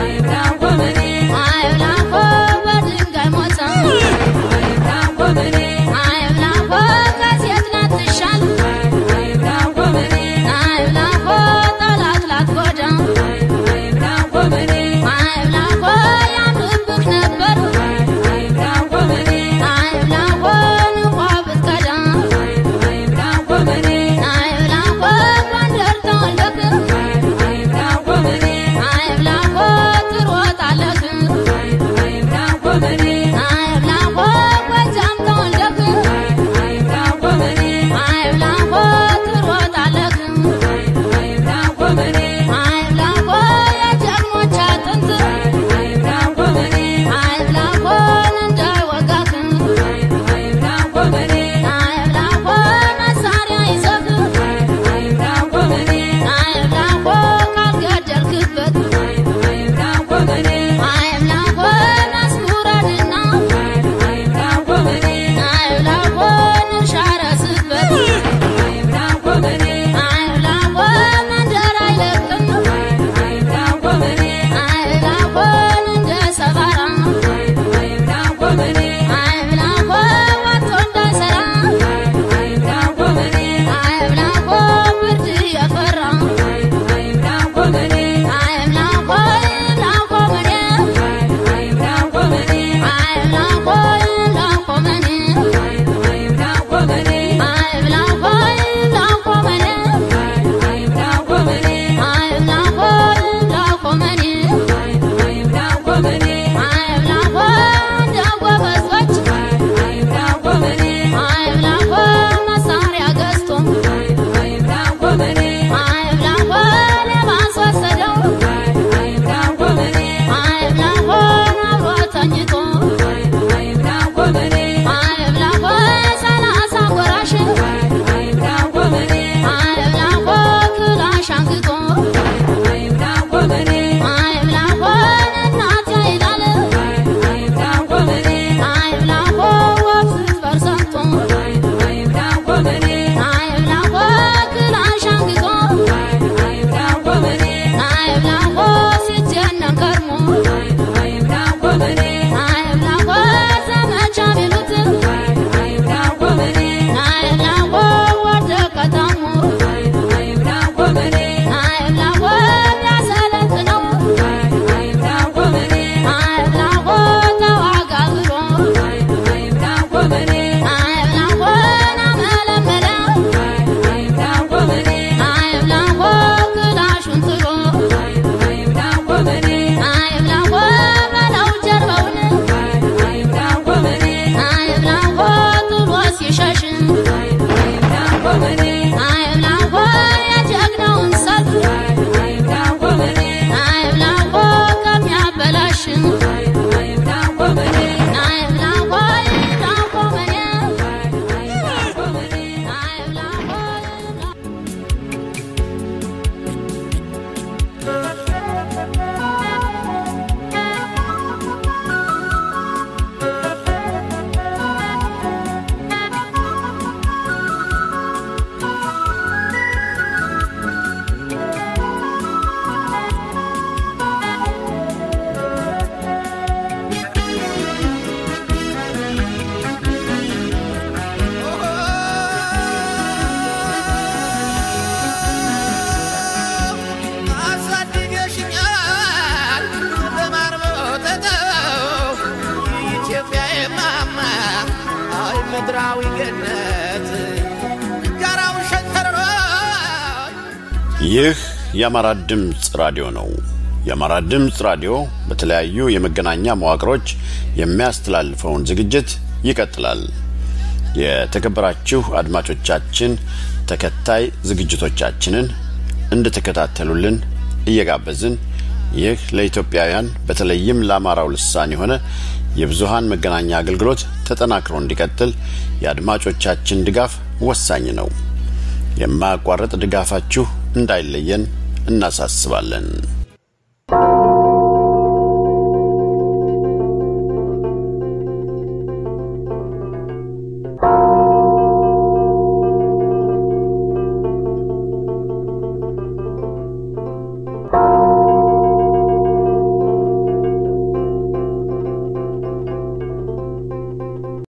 S7: Woman ምድራዊ ገነት ጋራው ሸንተረሮ
S1: ይህ የአማራ ድምፅ ራዲዮ ነው። የአማራ ድምፅ ራዲዮ በተለያዩ የመገናኛ መዋቅሮች የሚያስተላልፈውን ዝግጅት ይቀጥላል። የተከበራችሁ አድማጮቻችን ተከታይ ዝግጅቶቻችንን እንድትከታተሉልን እየጋበዝን ይህ ለኢትዮጵያውያን በተለይም ለአማራው ልሳን የሆነ የብዙሃን መገናኛ አገልግሎት ተጠናክሮ እንዲቀጥል የአድማጮቻችን ድጋፍ ወሳኝ ነው። የማያቋርጥ ድጋፋችሁ እንዳይለየን እናሳስባለን።